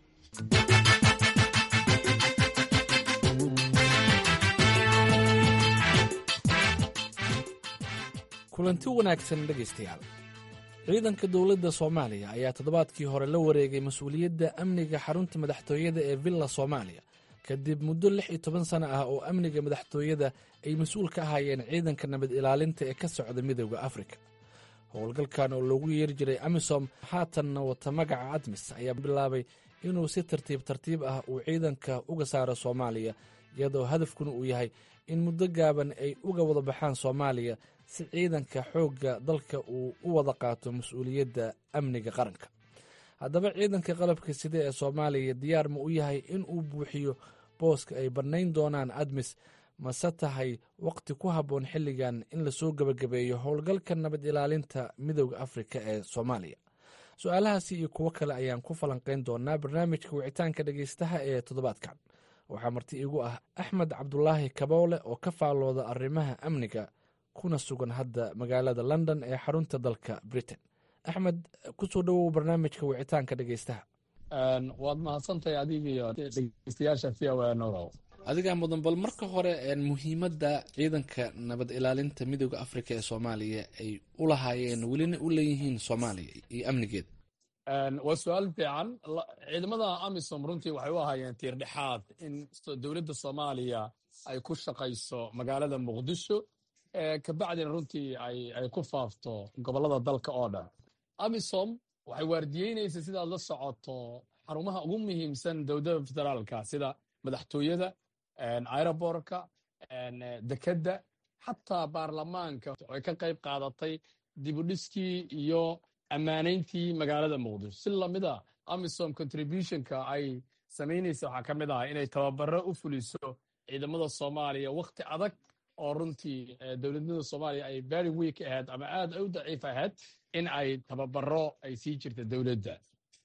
kulanti wanaagsan dhegaystayaal ciidanka dowladda soomaaliya ayaa toddobaadkii hore la wareegay mas-uuliyadda amniga xarunta madaxtooyada ee villa soomaaliya kadib muddo lix iyo toban sano ah oo amniga madaxtooyada ay mas-uul ka ahaayeen ciidanka nabad ilaalinta ee ka socda midooda afrika howlgalkan oo loogu yeeri jiray amisom haatanna wata magaca admis ayaa bilaabay inuu si tartiib tartiib ah uu ciidanka uga saaro soomaaliya iyadoo hadafkuna uu yahay in muddo gaaban ay uga wada baxaan soomaaliya si ciidanka xoogga dalka uu u wada qaato mas-uuliyadda amniga qaranka haddaba ciidanka qalabka sida ee soomaaliya diyaar ma u yahay in uu buuxiyo booska ay bannayn doonaan admis mase tahay waqti ku habboon xilligan in lasoo gebagabeeyo howlgalka nabad ilaalinta midooda afrika ee soomaaliya su-aalahaasi iyo kuwo kale ayaan ku falanqayn doonaa barnaamijka wicitaanka dhegaystaha ee toddobaadkan waxaa marti igu ah axmed cabdulaahi kaboole oo ka faallooda arrimaha amniga kuna sugan hadda magaalada london ee xarunta dalka britain axmed kusoo dhowow barnaamijka wicitaanka dhegaystaha waad mahadsantahay adiga iyo dhegeystayaasha v o a norow adigaa mudan bal marka hore muhiimadda ciidanka nabad ilaalinta midooda afrika ee soomaaliya ay u lahaayeen welina u leeyihiin soomaaliya iyo amnigeeda waa su-aal fiican ciidamada amisom runtii waxay u ahaayeen tiir dhexaad in dowladda soomaaliya ay ku shaqayso magaalada muqdisho kabacdina runtii ay ku faafto gobolada dalka oo dhan amisom waxay waardiyeynaysa sidaad la socoto xarumaha ugu muhiimsan dowladda federaalka sida madaxtooyada aerobortka dekedda xataa baarlamaanka waxay ka qayb qaadatay dibudhiskii iyo ammaanayntii magaalada muqdisho si lamida amisom contributionka ay samaynaysa waxaa ka mid ah inay tababaro u fuliso ciidamada soomaaliya wakhti adag oo runtii dowladnimada soomaaliya ay very week ahayd ama aad u daciif ahayd in ay tababaro ay sii jirta dowladda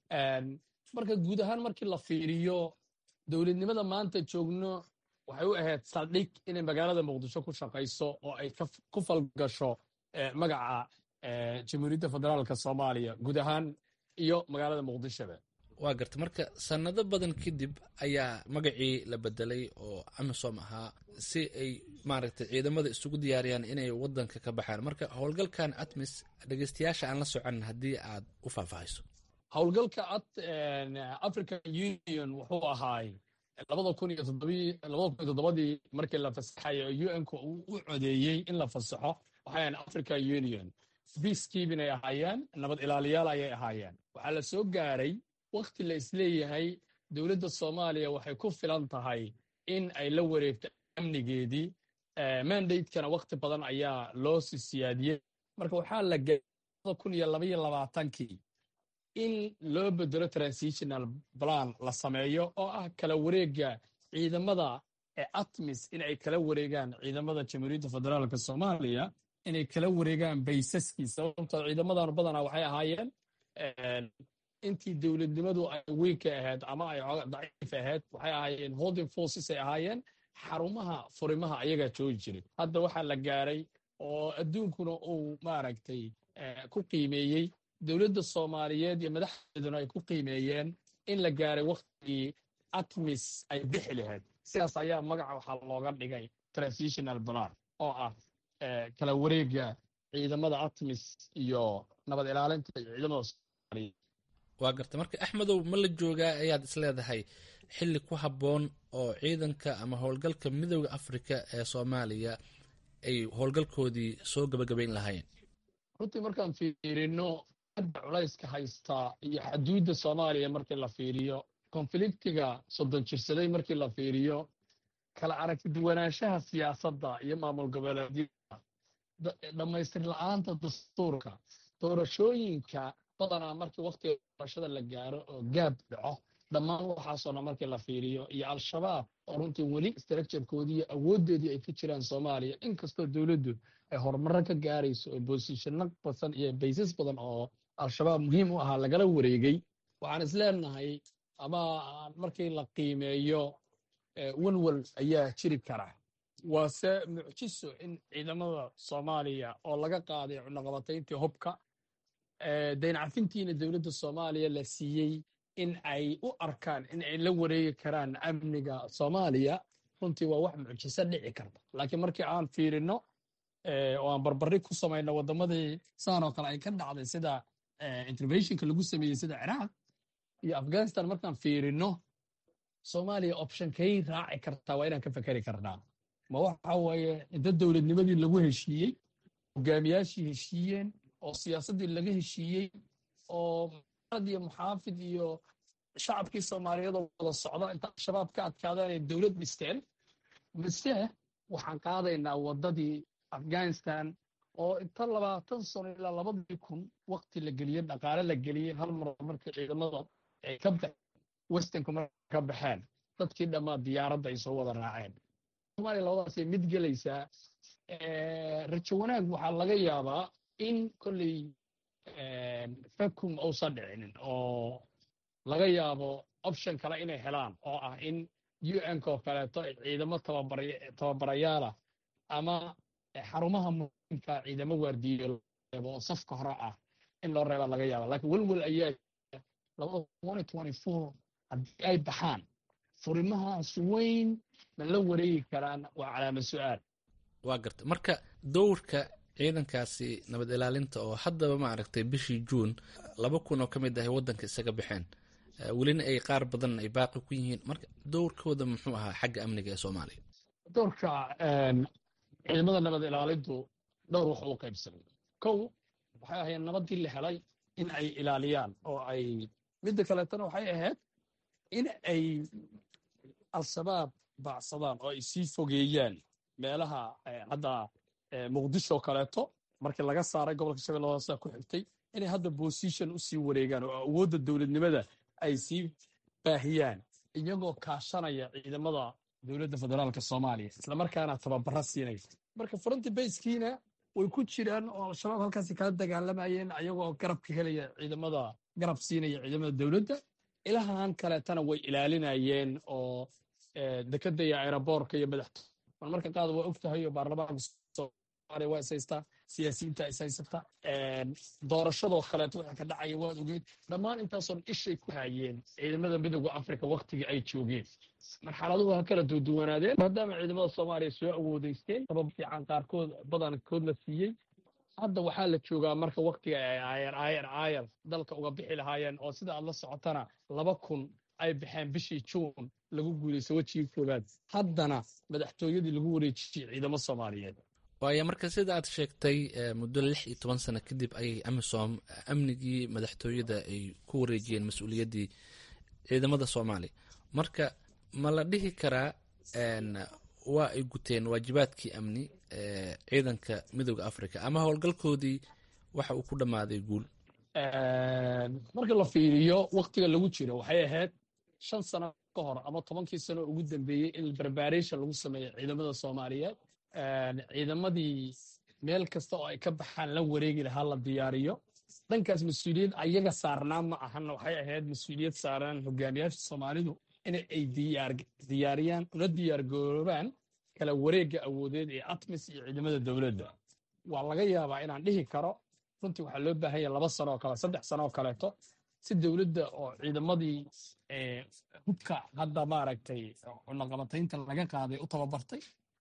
marka guud ahaan markii la fiiriyo dowladnimada maanta joogno waxay u ahayd saldhig inay magaalada muqdisho ku shaqayso oo ay ku falgasho magaca jamhuuriyadda federaalka soomaaliya guud ahaan iyo magaalada muqdishoba waa garta marka sanado badan kadib ayaa magacii la bedelay oo amisom ahaa si ay maaragtay ciidamada isugu diyaariyaan inay wadanka ka baxaan marka howlgalkan atmis dhegeystayaasha aan la soconin haddii aad u faahfaahayso howlgalka african union wuxuu ahaay labada kun iyo labada kun iyo toddobadii markii la fasaxayo oo un-ka uu u codeeyey in la fasaxo waxay ahayn african union peacekeeping ay ahaayeen nabad ilaaliyaal ayay ahaayeen waxaa la soo gaaray wakhti la isleeyahay dowladda soomaaliya waxay ku filan tahay in ay la wareegto amnigeedii mandatekana wakhti badan ayaa loo si siyaadiyey marka waxaa la gaaray kun iyo labaiyo labaatankii in loo bedelo transitional plan la sameeyo oo ah kala wareega ciidamada ee atmis in ay kala wareegaan ciidamada jamhuuriyadda federaalka soomaaliya inay kala wareegaan baysaskii sababtoo ciidamadan badanaa waxay ahaayeen intii dowladnimadu ay weynka ahayd ama ay daciif ahayd waxay ahaayeen holding forces ay ahaayeen xarumaha furimaha ayagaa joogi jiray hadda waxaa la gaaray oo adduunkuna uu maaragtay ku qiimeeyey dowladda soomaaliyeed iyo madaxdeeduna ay ku qiimeeyeen in la gaaray wakhtigii atmis ay bixi lahayd sidaas ayaa magaca waxaa looga dhigay transitional plan oo ah kala wareega ciidamada atmis iyo nabad ilaalinta iyo ciidamada soomaaliya waa garta marka axmedow ma la joogaa ayaad isleedahay xilli ku habboon oo ciidanka ama howlgalka midooda afrika ee soomaaliya ay howlgalkoodii soo gabagabayn lahayn runtii markaan fiirino hadda culayska haystaa iyo xaduudda soomaaliya markii la fiiriyo konfliktiga soddon jirsaday markii la fiiriyo kala aragtiduwanaanshaha siyaasadda iyo maamul goboleedyada dhammaystir la-aanta dastuurka doorashooyinka badanaa markii wakhtiga doorashada la gaaro oo gaab dhaco dhammaan waxaasoo dhan markii la fiiriyo iyo al-shabaab oo runtii weli structurekoodii iyo awooddeedii ay ka jiraan soomaaliya inkastoo dowladdu ay horumarro ka gaarayso oo boosishano badan iyo baysas badan oo al-shabaab muhiim u ahaa lagala wareegay waxaan isleenahay ama markii la qiimeeyo walwal ayaa jiri kara waase mucjiso in ciidamada soomaaliya oo laga qaaday cunaqabatayntii hubka dayncafintiina dowladda soomaaliya la siiyey in ay u arkaan in ay la wareegi karaan amniga soomaaliya runtii waa wax mucjiso dhici karta laakiin markii aan fiirino oo aan barbari ku samayno waddamadii saan oo kale ay ka dhacday sida interventionka lagu sameeyey sida ciraaq iyo afghanistan markaan fiirino soomaaliya optionkay raaci kartaa waa inaan ka fekeri karnaa ma waxa waaye inta dowladnimadii lagu heshiiyey hogaamiyaashii heshiiyeen oo siyaasaddii laga heshiiyey oo muxaafid iyo muxaafid iyo shacabkii soomaaliyeed oo wada socda inta al-shabaab ka adkaadaan ay dowlad dhisteen mise waxaan qaadaynaa waddadii afghanistan oo inta labaatan sano ilaa labadii kun wakti la geliyey dhaqaale la geliyey hal mar markii ciidamada ay ka baxeen westernku marka ka baxeen dadkii dhammaa diyaaradda ay soo wada raaceen soomaaliya labadaasay mid gelaysaa rajo wanaag waxaa laga yaabaa in kolley vacuum uusan dhicinin oo laga yaabo option kale inay helaan oo ah in un oo kaleeto ciidamo tababarayaala ama xarumaha muhiimka ciidamo waardiyo reebo oo safka hore ah in loo reeba laga yaaba laakiin welwel ayaa haddii ay baxaan furimahaas weyn ma la wareegi karaan waa calaamad su-aal waa garta marka dowrka ciidankaasi nabad ilaalinta oo haddaba maaragtay bishii juun laba kun oo ka mid ahay waddanka isaga baxeen welina ay qaar badan ay baaqi ku yihiin marka dowrkooda muxuu ahaa xagga amniga ee soomaaliya dowrka ciidamada nabad ilaalintu dhowr wax u qaybsamay kow waxay ahayd nabadii la helay in ay ilaaliyaan oo ay midda kaleetana waxay ahayd in ay al-shabaab baacsadaan oo ay sii fogeeyaan meelaha hadda muqdisho kaleeto markii laga saaray gobolka shabeelle hoose ku xigtay inay hadda position u sii wareegaan oo awoodda dowladnimada ay sii baahiyaan iyagoo kaashanaya ciidamada dowladda federaalka soomaaliya islamarkaana tababara siinaysa marka fronti bayskiina way ku jiraan oo al-shabaab halkaasi kala dagaalamayeen ayagoo garab ka helaya ciidamada garab siinaya ciidamada dowladda ilahan kaleetana way ilaalinayeen oo dekada iyo aeroboorka iyo madaxto marmarka qaad waa og tahay oo baarlamaanka soomaaliya waa is haystaa siyaasiyiinta is haysata doorashadoo kaleeto waxa ka dhacaya waad ogeed dhammaan intaasoon ishay ku hayeen ciidamada midooda afrika waktigii ay joogeen marxaladuhu ha kala duuduwanaadeen maadaama ciidamada soomaaliya soo awoodeysteen sabab fiican qaarkood badankood la siiyey hadda waxaa la joogaa marka waktiga ay aayar aayar aayar dalka uga bixi lahaayeen oo sida aad la socotana laba kun ay baxeen bishii juun lagu guulaysto wejigii koowaad haddana madaxtooyadii lagu wareejiyey ciidamo soomaaliyeed waayo marka sida aad sheegtay muddo lix iyo toban sano kadib ayay amisom amnigii madaxtooyada ay ku wareejiyeen mas-uuliyaddii ciidamada soomaaliya marka ma la dhihi karaa waa ay guteen waajibaadkii amni ciidanka midooda africa ama howlgalkoodii waxa uu ku dhammaaday guul marka la fiiriyo waktiga lagu jiro waxay ahayd shan sano ka hor ama tobankii sano ugu dambeeyey in preparation lagu sameeyo ciidamada soomaaliyeed ciidamadii meel kasta oo ay ka baxaan la wareegi lahaa la diyaariyo dhankaas mas-uuliyad ayaga saarnaa ma ahan waxay ahayd mas-uuliyad saaran hogaamiyaasha soomaalidu in ay diyaariyaan una diyaargaroobaan kala wareegga awoodeed ee atmis iyo ciidamada dowladda waa laga yaabaa inaan dhihi karo runtii waxaa loo baahan yahay laba sano oo kale saddex sano oo kaleeto si dowladda oo ciidamadii hubka hadda maaragtay cunaqabataynta laga qaaday u tababartay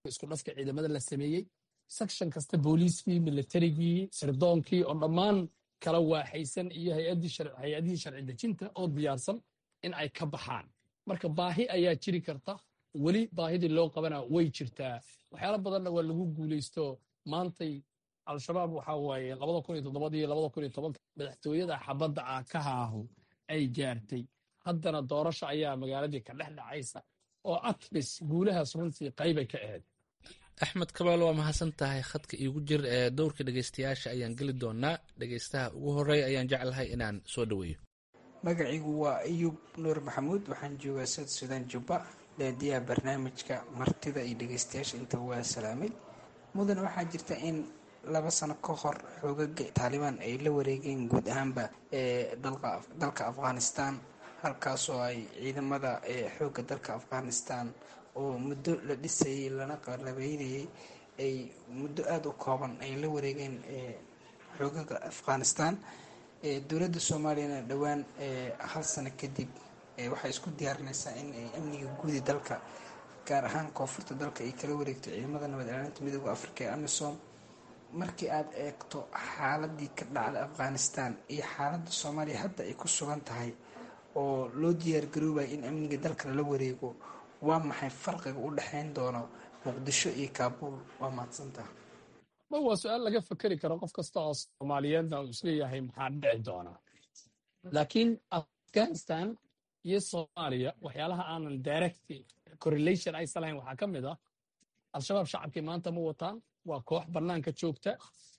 isku dhafka ciidamada la sameeyey section kasta booliiskii militarigii sirdoonkii oo dhammaan kala waaxaysan iyo hay-adihii sharci dejinta oo diyaarsan in ay ka baxaan marka baahi ayaa jiri karta weli baahidii loo qabana way jirtaa waxyaalo badanna waa lagu guulaysto maantay al-shabaab waxaa waaye labada kun iyo toddobadii labada kun iyo tobanka madaxtooyada xabadda ah ka haahu ay gaartay haddana doorasho ayaa magaaladii ka dhex dhacaysa oo atmis guulahaas runtii qaybay ka ahayd axmed kabaalo waa mahadsan tahay khadka iigu jir ee dowrka dhegeystayaasha ayaan geli doonaa dhegeystaha ugu horey ayaan jeclahay inaan soo dhoweeyo magacigu waa ayuub nuur maxamuud waxaan joogaa south sudan jubba daadiyaha barnaamijka martida iyo dhegeystayaasha inta waa salaamay mudan waxaa jirta in laba sano ka hor xoogaga taalibaan ay la wareegeen guud ahaanba ee dalka afghanistan halkaasoo ay ciidamada xoogga dalka afghanistan oo muddo la dhisayay lana qalabeynayay ay muddo aada u kooban ay la wareegeen xoogaga afghanistan dowladda soomaaliyana dhowaan hal sano kadib waxay isku diyaarinaysaa in ay amniga guudi dalka gaar ahaan koonfurta dalka ay kala wareegto ciidamada nabad ilaalinta midooda afrika ee amisom markii aad eegto xaaladii ka dhacda afghanistan iyo xaaladda soomaaliya hadda ay ku sugan tahay oo loo diyaargaroobaya in amniga dalka lala wareego waa maxay farqiga u dhexayn doono muqdisho iyo kaabuul waa mahadsantaha ma waa su-aal laga fekeri karo qof kasta oo soomaaliyeedna uu isleeyahay maxaa dhici doonaa laakiin afghanistan iyo soomaaliya waxyaalaha aanan direct correlation aysan lahayn waxaa ka mid ah al-shabaab shacabkii maanta ma wataan waa koox bannaanka joogta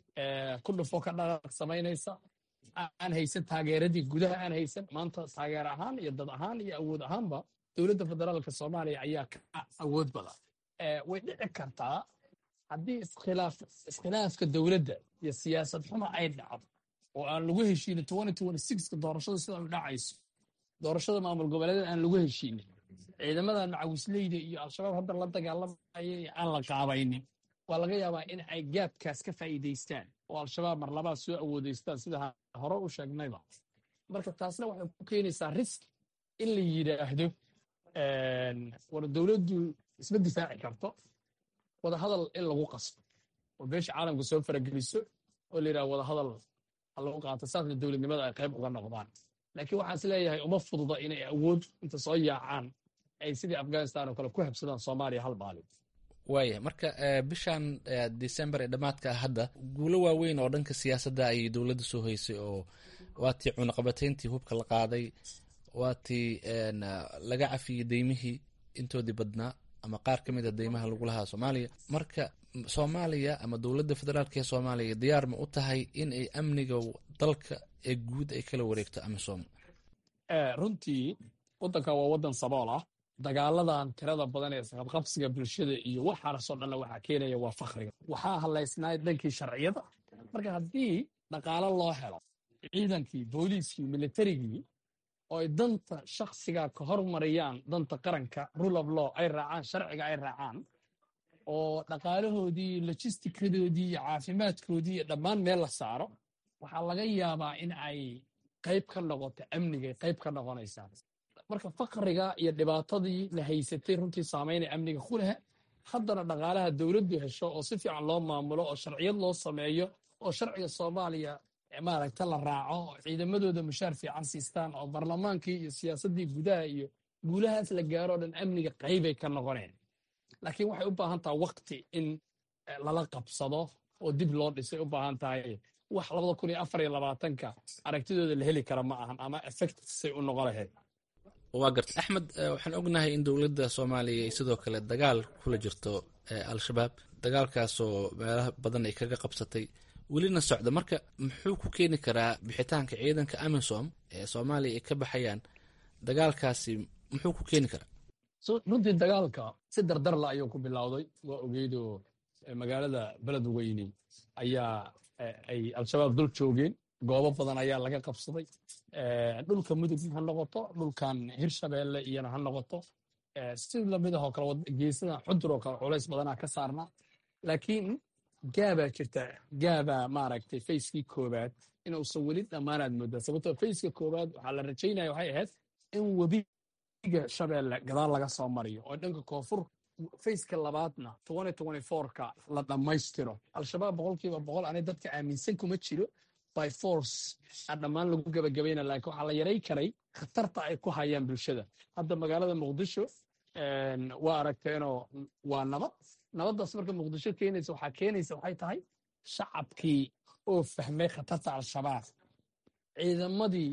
ku dhufo ka dhaqaaq samaynaysa aan haysan taageeradii gudaha aan haysan maanta taageer ahaan iyo dad ahaan iyo awood ahaanba dowladda federaalka soomaaliya ayaa ka awood badan way dhici kartaa haddii iskhilaafka dowladda iyo siyaasad xuma ay dhacdo oo aan lagu heshiinin ka doorashada sida u dhacayso doorashada maamul goboleedeed aan lagu heshiinin ciidamadan macawisleyda iyo al-shabaab hadda la dagaalamaya aan la qaabaynin waa laga yaabaa in ay gaabkaas ka faa'iidaystaan oo al-shabaab mar labaad soo awoodaystaan sida hore u sheegnayba marka taasna waxay ku keenaysaa risk in la yidhaahdo war dowladdu isma difaaci karto wadahadal in lagu qasbo oo beesha caalamka soo farageliso oo la yidhaha wadahadal ha lagu qaato saasna dowladnimada ay qayb uga noqdaan laakiin waxaan is leeyahay uma fududa inay awood inta soo yaacaan ay sidii afghanistan oo kale ku habsadaan soomaaliya hal maalin waaya marka bishan december ee dhammaadka ah hadda guulo waaweyn oo dhanka siyaasadda ayay dowladda soo haysay oo waatii cunaqabatayntii hubka la qaaday waatii laga cafiyey deymihii intoodii badnaa ama qaar ka mid a deymaha lagu lahaa soomaaliya marka soomaaliya ama dowladda federaalk ee soomaaliya diyaar ma u tahay in ay amniga dalka ee guud ay kala wareegto amisom runtii waddankan waa waddan sabool ah dagaaladan tirada badan ee isqabqabsiga bulshada iyo waxaasoo dhanna waxaa keenaya waa fakriga waxaa hadlaysnaa dhankii sharciyada marka haddii dhaqaalo loo helo ciidankii booliiskii militarigii oo ay danta shakhsiga ka hormariyaan danta qaranka rule of law ay raacaan sharciga ay raacaan oo dhaqaalahoodii lojistikadoodii iyo caafimaadkoodii iyo dhammaan meel la saaro waxaa laga yaabaa in ay qayb ka noqoto amnigay qayb ka noqonaysaa marka fakriga iyo dhibaatadii la haysatay runtii saamaynaya amniga ku leh haddana dhaqaalaha dowladdu hesho oo si fiican loo maamulo oo sharciyad loo sameeyo oo sharciga soomaaliya maaragta la raaco oo ciidamadooda mushaar fiican siistaan oo barlamaankii iyo siyaasaddii gudaha iyo guulahaas la gaaro o dhan amniga qaybay ka noqoneen laakiin waxay u baahan tahay wakti in lala qabsado oo dib loo dhisay u baahan tahay wax labada kun iyo afar iyo labaatanka aragtidooda la heli kara ma ahan ama effectsay u noqon lahayd waa garta axmed waxaan ognahay in dowladda soomaaliya ay sidoo kale dagaal kula jirto al-shabaab dagaalkaasoo meelaha badan ay kaga qabsatay welina socda marka muxuu ku keeni karaa bixitaanka ciidanka amisom ee soomaaliya ay ka baxayaan dagaalkaasi muxuu ku keeni karaa runtii dagaalka si dardarla ayuu ku bilowday waa ogeydoo magaalada beled weyne ayaa ay al-shabaab dul joogeen goobo badan ayaa laga qabsaday dhulka mudug ha noqoto dhulkan hirshabeelle iyona ha noqoto si lamidahoo kale geesadan xudur oo kale culays badanaa ka saarnaa laakiin gaabaa jirta gaabaa maaragtay fayskii koobaad inuusan weli dhammaanaad moodaa sababtoo fayska koobaad waxaa la rajaynaya waxay ahayd in webiga shabeelle gadaal laga soo mariyo oo dhanka koonfur faceka labaadna ka la dhammaystiro al-shabaab boqolkiiba boqol ani dadka aaminsan kuma jiro by force aan dhammaan lagu gebagabayna laakiin waxaa la yaray karay khatarta ay ku hayaan bulshada hadda magaalada muqdisho waa aragteenoo waa nabad nabaddaas marka muqdisho keenaysa waxaa keenaysa waxay tahay shacabkii oo fahmay khatarta al-shabaab ciidamadii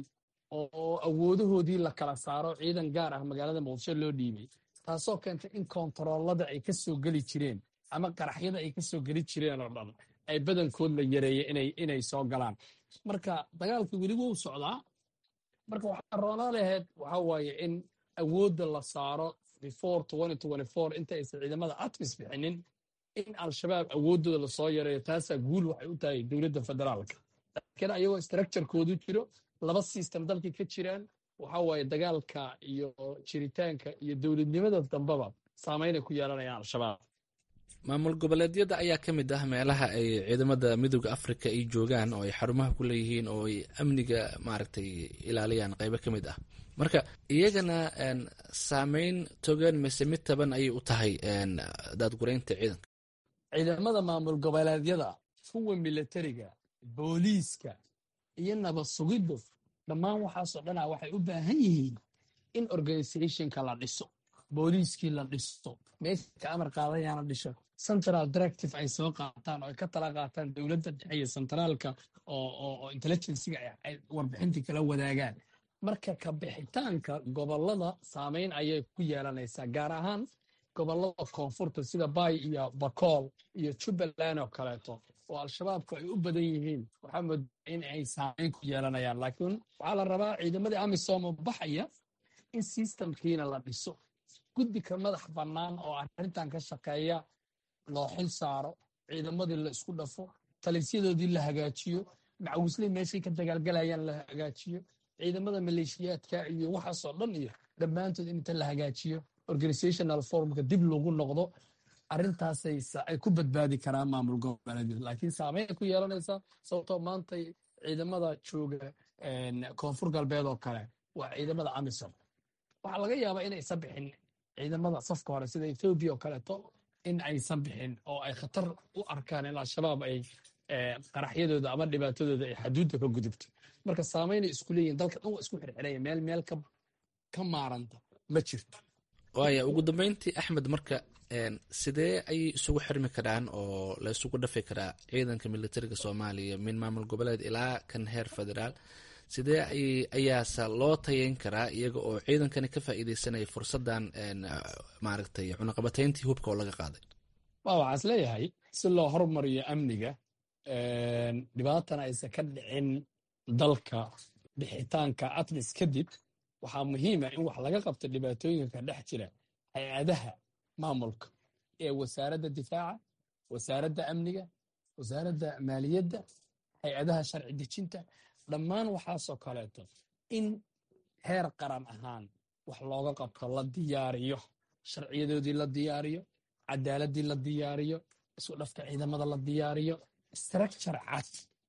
oo awoodahoodii la kala saaro ciidan gaar ah magaalada muqdisho loo dhiibay taasoo keentay in koontaroolada ay ka soo geli jireen ama qaraxyada ay ka soo geli jireen oo dhan ay badankood la yareeyey inay soo galaan marka dagaalkii weli wuu socdaa marka waxaa roonaa lahayd waxa waaye in awoodda la saaro before inta aysan ciidamada atmis bixinin in al-shabaab awooddooda lasoo yareeyo taasaa guul waxay u tahay dowladda federaalka laakiin ayagoo structurekoodu jiro laba system dalkii ka jiraan waxa waaye dagaalka iyo jiritaanka iyo dowladnimada dambeba saameynay ku yeelanayaan al-shabaab maamul goboleedyada ayaa ka mid ah meelaha ay ciidamada midooda afrika ay joogaan oo ay xarumaha ku leeyihiin oo ay amniga maaragtay ilaaliyaan qaybo ka mid ah marka iyagana saameyn togan mise mid taban ayay u tahay daadgureynta ciidanka ciidamada maamul goboleedyada kuwa militariga booliiska iyo nabad sugiddu dhammaan waxaasoo dhana waxay u baahan yihiin in organizationka la dhiso booliiskii la dhisto meesha ka amar qaadayana dhisho central directive ay soo qaataan oo ay ka tala qaataan dowladda dhexe iyo centraalka oo intelligenciga ay warbixintii kala wadaagaan marka ka bixitaanka gobolada saameyn ayay ku yeelanaysaa gaar ahaan gobolada koonfurta sida bay iyo bakool iyo jubbaland oo kaleeto oo al-shabaabku ay u badan yihiin waxaa moodaa in ay saameyn ku yeelanayaan laakiin waxaa la rabaa ciidamadii amisom oo baxaya in systemkiina la dhiso guddi ka madax bannaan oo arrintan ka shaqeeya loo xil saaro ciidamadii la isku dhafo talisyadoodii la hagaajiyo macawisley meeshay ka dagaalgalayaan la hagaajiyo ciidamada maleeshiyaadka iyo waxaasoo dhan iyo dhammaantood in inta la hagaajiyo organizational formka dib lagu noqdo arrintaasay ay ku badbaadi karaan maamul goboleedyada laakiin saameyn ay ku yeelanaysaa sababtoo maanta ciidamada jooga koonfur galbeed oo kale waa ciidamada amisom waxaa laga yaabaa inaysan bixin ciidamada safka hore sida ethoobiya oo kaleeto in aysan bixin oo ay khatar u arkaan in al-shabaab ay qaraxyadooda ama dhibaatadooda ay xaduudda ka gudubto marka saameynay isku leeyihin dalka dhan waa isku xirxiraya meel meel ka maaranta ma jirto waaya ugu dambeyntii axmed marka sidee ayay isugu xirmi karaan oo la isugu dhafi karaa ciidanka militariga soomaaliya min maamul goboleed ilaa kan heer federaal sidee ayaase loo tayeyn karaa iyaga oo ciidankani ka faa'iideysanaya fursaddan maaragtay cunaqabateyntii hubka oo laga qaaday waa waxaas leeyahay si loo hormariyo amniga dhibaatana aysan ka dhicin dalka bixitaanka atmis kadib waxaa muhiima in wax laga qabto dhibaatooyinka dhex jira hay-adaha maamulka ee wasaaradda difaaca wasaaradda amniga wasaaradda maaliyadda hay-adaha sharci dejinta dhammaan waxaasoo kaleeto in heer qaran ahaan wax looga qabto la diyaariyo sharciyadoodii la diyaariyo cadaaladii la diyaariyo isku dhafka ciidamada la diyaariyo structure cad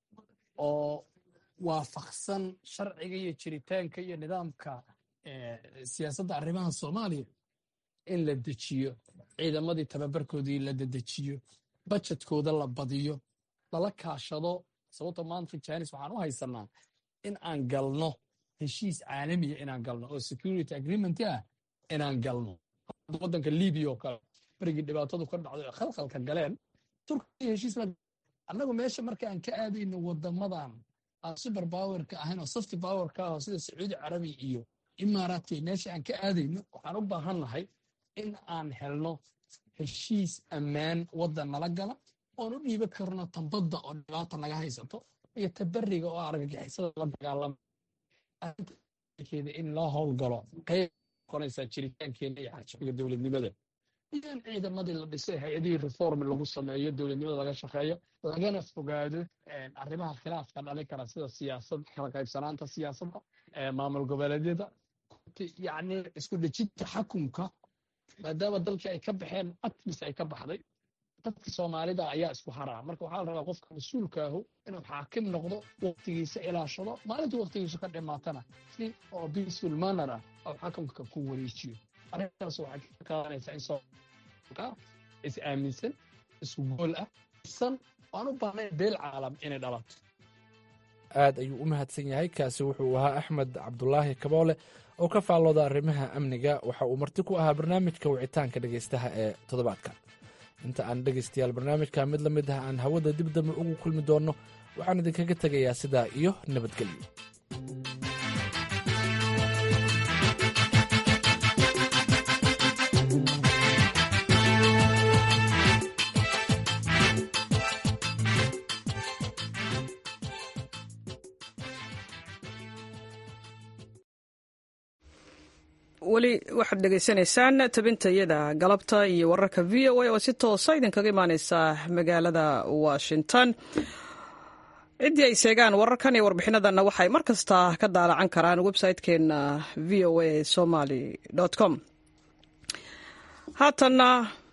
oo waafaqsan sharciga iyo jiritaanka iyo nidaamka siyaasadda arrimaha soomaaliya in la dejiyo ciidamadii tababarkoodii la dedejiyo bajetkooda la badiyo lala kaashado sababto maanta janis waxaan u haysanaa in aan galno heshiis caalamiya inaan galno oo security agreement ah inaan galno waddanka libiya oo kale berigii dhibaatadu ka dhacday oo khalkhalka galeen turkiya heshiis la annagu meesha marka aan ka aadayno wadamadan aan super powerka ahayn oo safty powerka ah oo sida sacuudi carabi iyo imaaraadka meesha aan ka aadayno waxaan u baahannahay in aan helno heshiis ammaan waddan nala gala oon u dhiiban karno tambadda oo dhibaata naga haysato iyo tabariga oo argagixisada la dagaalama in loo howlgalo qayb noqonaysaa jiritaankeena iyo xarjabiga dowladnimada iyo in ciidamadii la dhisay hay-adihii reform lagu sameeyo dowladnimada laga shaqeeyo lagana fogaado arrimaha khilaafka dhali kara sida siyaasad kala qaybsanaanta siyaasadda maamul goboleedyada yacni isku dhejinta xakumka maadaama dalkii ay ka baxeen atmis ay ka baxday dadka soomaalida ayaa isku haraa marka waxaa la rabaa qofka mas-uulkaahu inuu xaakim noqdo waqtigiisa ilaashado maalintii waqtigiisu ka dhimaatana si oo peaceful manner ah oo xakamka ku wareejiyo arrintaas waxay ka qaadanaysaa in is aaminsan isku gool ah san aan u baahnayn beel caalam inay dhalato aad ayuu u mahadsan yahay kaasi wuxuu ahaa axmed cabdulaahi kaboole oo ka faallooda arrimaha amniga waxa uu marti ku ahaa barnaamijka wicitaanka dhegaystaha ee toddobaadka inta aan dhegaystayaal barnaamijka mid la mid ah aan hawada dib dambe ugu kulmi doonno waxaan idinkaga tegayaa sidaa iyo nabadgelyo weli waxaad dhegaysanaysaan tabintayada galabta iyo wararka v o a oo si toosa idinkaga imaaneysa magaalada washington ciddii ay seegaan wararkan iyo warbixinadanna waxay mar kasta ka daalacan karaan website-keena v o a somaly com haatanna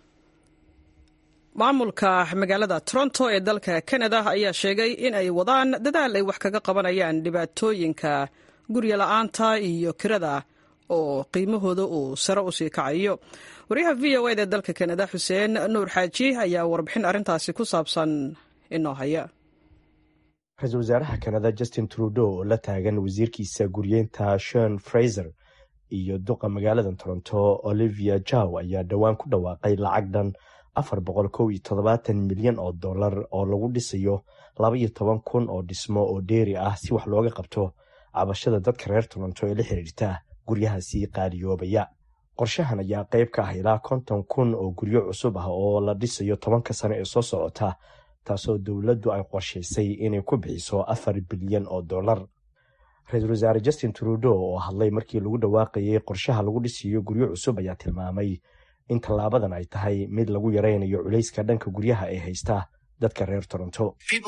maamulka magaalada toronto ee dalka canada ayaa sheegay in ay wadaan dadaal ay wax kaga qabanayaan dhibaatooyinka gurya la-aanta iyo kirada oo qiimahooda uu sare u sii kacayo waryaha v o eda ee dalka kanada xuseen nuur xaaji ayaa warbixin arrintaasi ku saabsan inoo haya ra-iisul wasaaraha kanada justin trudeau oo la taagan wasiirkiisa guryeynta shon fraiser iyo duqa magaalada toronto olivia jaw ayaa dhowaan ku dhawaaqay lacag dhan afar boqol kow iyo toddobaatan milyan oo dollar oo lagu dhisayo laba iyo toban kun oo dhismo oo dheeri ah si wax looga qabto cabashada dadka reer toronto ee la xiriirta guryahaasi qaaliyoobaya qorshahan ayaa qayb ka ah ilaa konton kun oo guryo cusub ah oo la dhisayo tobanka sano ee soo socota taasoo dowladdu ay qorshaysay inay ku bixiso afar bilyan oo dollar ra-iisul wasaare justin trudeau oo hadlay markii lagu dhawaaqayay qorshaha lagu dhisiyo guryo cusub ayaa tilmaamay in tallaabadan ay tahay mid lagu yaraynayo culayska dhanka guryaha ee haysta dadka reer toronto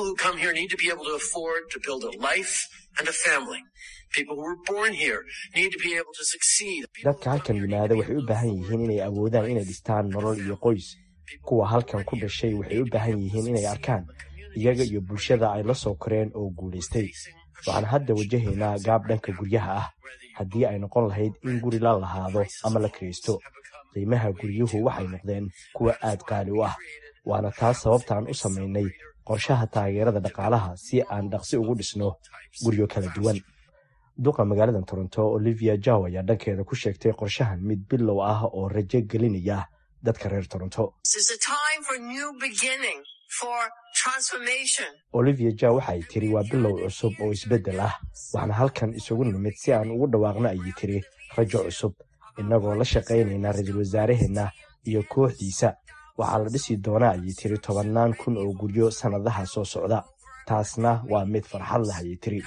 dadka halkan yimaada waxay u baahan yihiin inay awoodaan inay dhistaan nolol iyo qoys kuwa halkan ku dhashay waxay u baahan yihiin inay arkaan iyaga iyo bulshada ay la soo koreen oo guulaystay waxaan hadda wajahaynaa gaab dhanka guryaha ah haddii ay noqon lahayd in guri la lahaado ama la kiraysto qiimaha guryuhu waxay noqdeen kuwa aad qaali u ah waana taas sababtaan u samaynay qorshaha taageerada dhaqaalaha si aan dhaqsi ugu dhisno guryo kala duwan duqa magaalada toronto olivia jaw ayaa dhankeeda ku sheegtay qorshahan mid bilow ah oo rajo gelinaya dadka reer toronto olivia jaw waxaay tiri waa bilow cusub oo isbeddel ah waxaana halkan isugu nimid si aan ugu dhawaaqno ayay tiri rajo cusub innagoo la shaqaynayna ra-iisul wasaaraheenna iyo kooxdiisa waxaa la dhisi doonaa ayay tiri tobannaan kun oo guryo sannadaha soo socda taasna waa mid farxad leh ayay tiri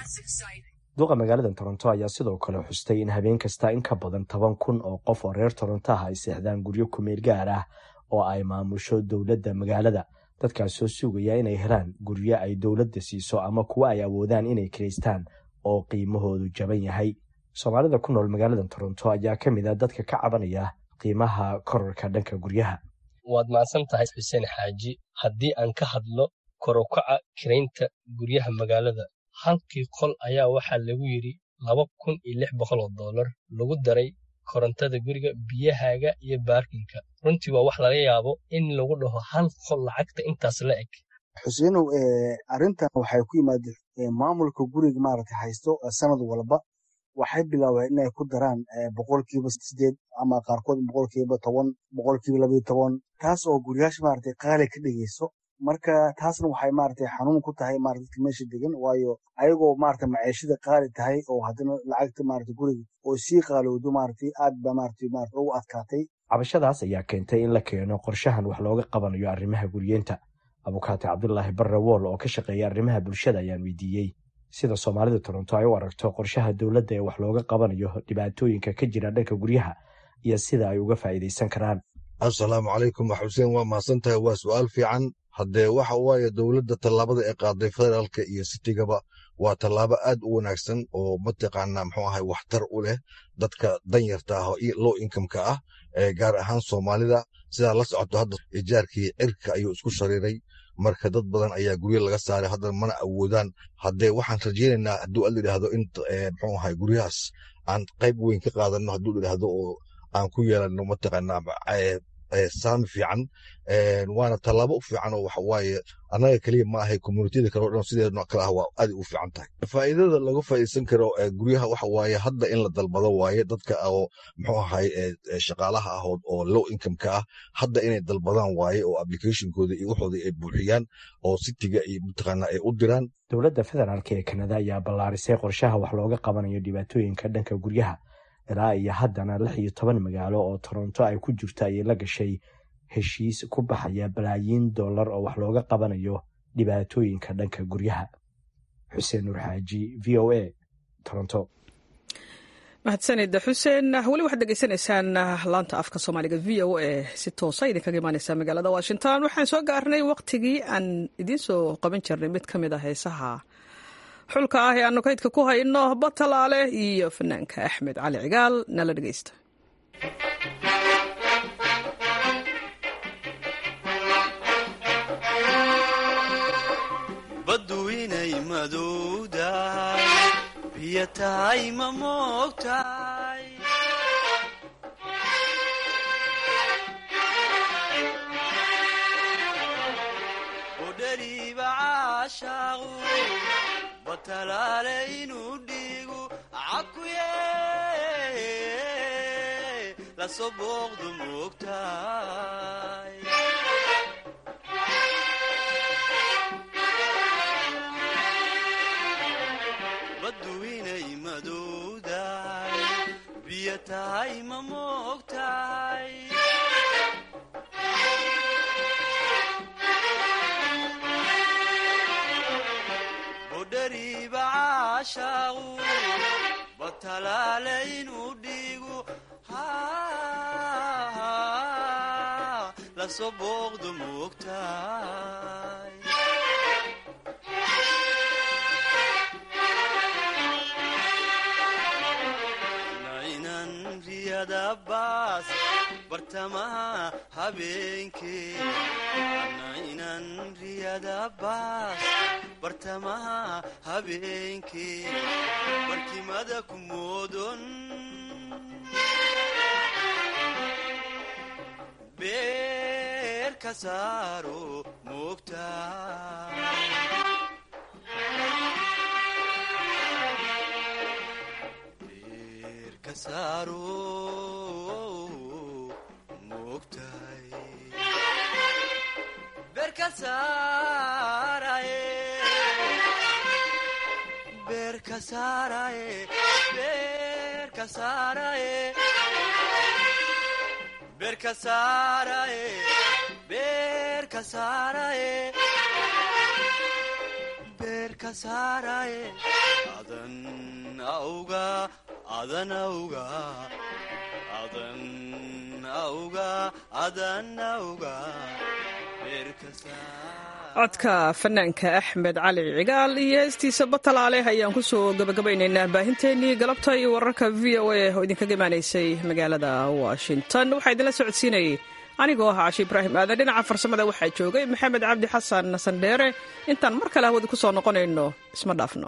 duqa magaalada toronto ayaa sidoo kale xustay in habeen kasta in ka badan toban kun oo qof oo reer toronto ah ay seexdaan guryo kumeel gaar ah oo ay maamusho dowladda magaalada dadkaas soo sugaya inay helaan guryo ay dowladda siiso ama kuwa ay awoodaan inay kiraystaan oo qiimahoodu jaban yahay soomaalida ku nool magaalada toronto ayaa ka mid ah dadka ka cabanaya qiimaha korarka dhanka guryaha waad mahadsan tahay xuseen xaaji haddii aan ka hadlo korokaca kiraynta guryaha magaalada halkii qol ayaa waxaa lagu yidhi laba kun iyo lix boqol oo dollar lagu daray korontada guriga biyahaaga iyo baarkinka runtii waa wax laga yaabo in lagu dhaho hal qol lacagta intaas la eg xuseenow arrintan waxay ku yimaada maamulka guriga maaragta haysto sanad walba waxay bilaabeen inay ku daraan boqolkiiba sideed ama qaarkood boqolkiiba toban boqolkiiba labayo toban taas oo guryaasha maaragtay qaali ka dhigayso marka taasna waxay maaragtay xanuun ku tahay maaragta dadka meesha degan waayo ayagoo maaragta maciishada qaali tahay oo haddana lacagta maaragta guriga oo sii qaalowdo maaragtay aad ba maaragtay maaragta ugu adkaatay cabashadaas ayaa keentay in la keeno qorshahan wax looga qabanayo arrimaha guryeenta abukaate cabdulaahi barre wool oo ka shaqeeya arrimaha bulshada ayaan weydiiyey sida soomaalida toronto ay u aragto qorshaha dowladda ee wax looga qabanayo dhibaatooyinka ka jira dhanka guryaha iyo sida ay uga faa'iidaysan karaan assalaamu calaykum xuseen waa mahadsan tahay waa su'aal fiican haddee waxa waaye dowladda tallaabada ee qaaday federaalka iyo sitigaba waa tallaabo aad u wanaagsan oo mataqaanaa muxuu ahay waxtar u leh dadka danyarta ah oo low incomeka ah ee gaar ahaan soomaalida sidaa la socoto hadda ijaarkii cirka ayuu isku shariiray marka dad badan ayaa guryo laga saaray haddana mana awoodaan haddee waxaan rajaynaynaa hadduu alla yidhaahdo in muxuu ahay guryahaas aan qayb weyn ka qaadano hadduu yidhaahdo oo aan ku yeelano mataqaanaa saami fiican waana tallaabo u fiican oo waxawaaye annaga keliya ma ahay communitiyada kale o dhan sideedno kale ah waa aad u fiican tahay faa'iidada laga faa'iidsan karo guryaha waxa waaye hadda in la dalbado waaye dadka oo muxuu ahay shaqaalaha ah oo low income-ka ah hadda inay dalbadaan waaye oo applicationkooda iyo waxooda ay buuxiyaan oo sitiga iyo mataqaana ay u diraan dowladda federaalk ee kanada ayaa ballaarisay qorshaha wax looga qabanayo dhibaatooyinka dhanka guryaha ilaa iyo haddana lix iyo toban magaalo oo toronto ay ku jirto ayay la gashay heshiis ku baxaya balaayiin dollar oo wax looga qabanayo dhibaatooyinka dhanka guryaha xuseen nuur xaaji v o a toronto mahadsanid xuseen weli waxaad degeysanaysaan laanta afka soomaaliga v o a si toosa idinkaga imaaneysaa magaalada washington waxaan soo gaarnay waqtigii aan idiin soo qaban jirnay mid ka mid a heesaha xulka ah ee aanu kaydka ku hayno batalaale iyo fanaanka axmed cali cigaal nala dhegeysta baddu inay madowdahay biyo tahay ma moogtahay udhariiba caashaaqu batalaale inuu dhiigu cakuye lasoo booqdu moogtahay baddu inay madowdahay biyo tahay ma moogtahay udhariiba caashaaqu batalaale inuu dhiigu lasoo booqdu moogtahay nainan riyada baas bartamaha habeenkee nainan riyada baas bartamaha habeenkee barkimada ku moodon beer ka saaro moogtahay adan auga adan auga adan auga adan auga codka fanaanka axmed cali cigaal iyo heestiisa batalaale ayaan ku soo gabagabaynaynaa baahinteennii galabta iyo wararka v o a oo idinkaga imaanaysay magaalada washington waxaa idinla socodsiinayay anigoo ahaa cashi ibraahim aadan dhinaca farsamada waxaa joogay maxamed cabdi xasan sandheere intaan mar kale hawada ku soo noqonayno isma dhaafno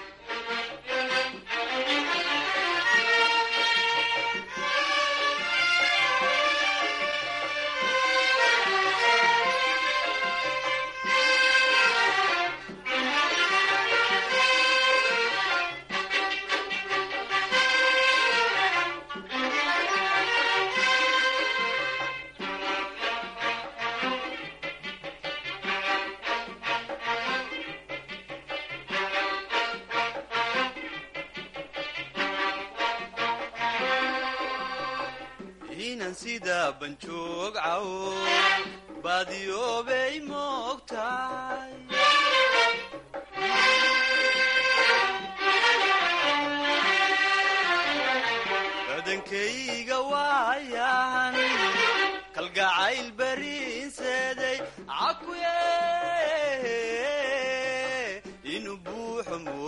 inan sida banjoog cawo baadiyoobay moogtahay badankayga waayan kalgacayl bariinseeday cakuye inuu buuxo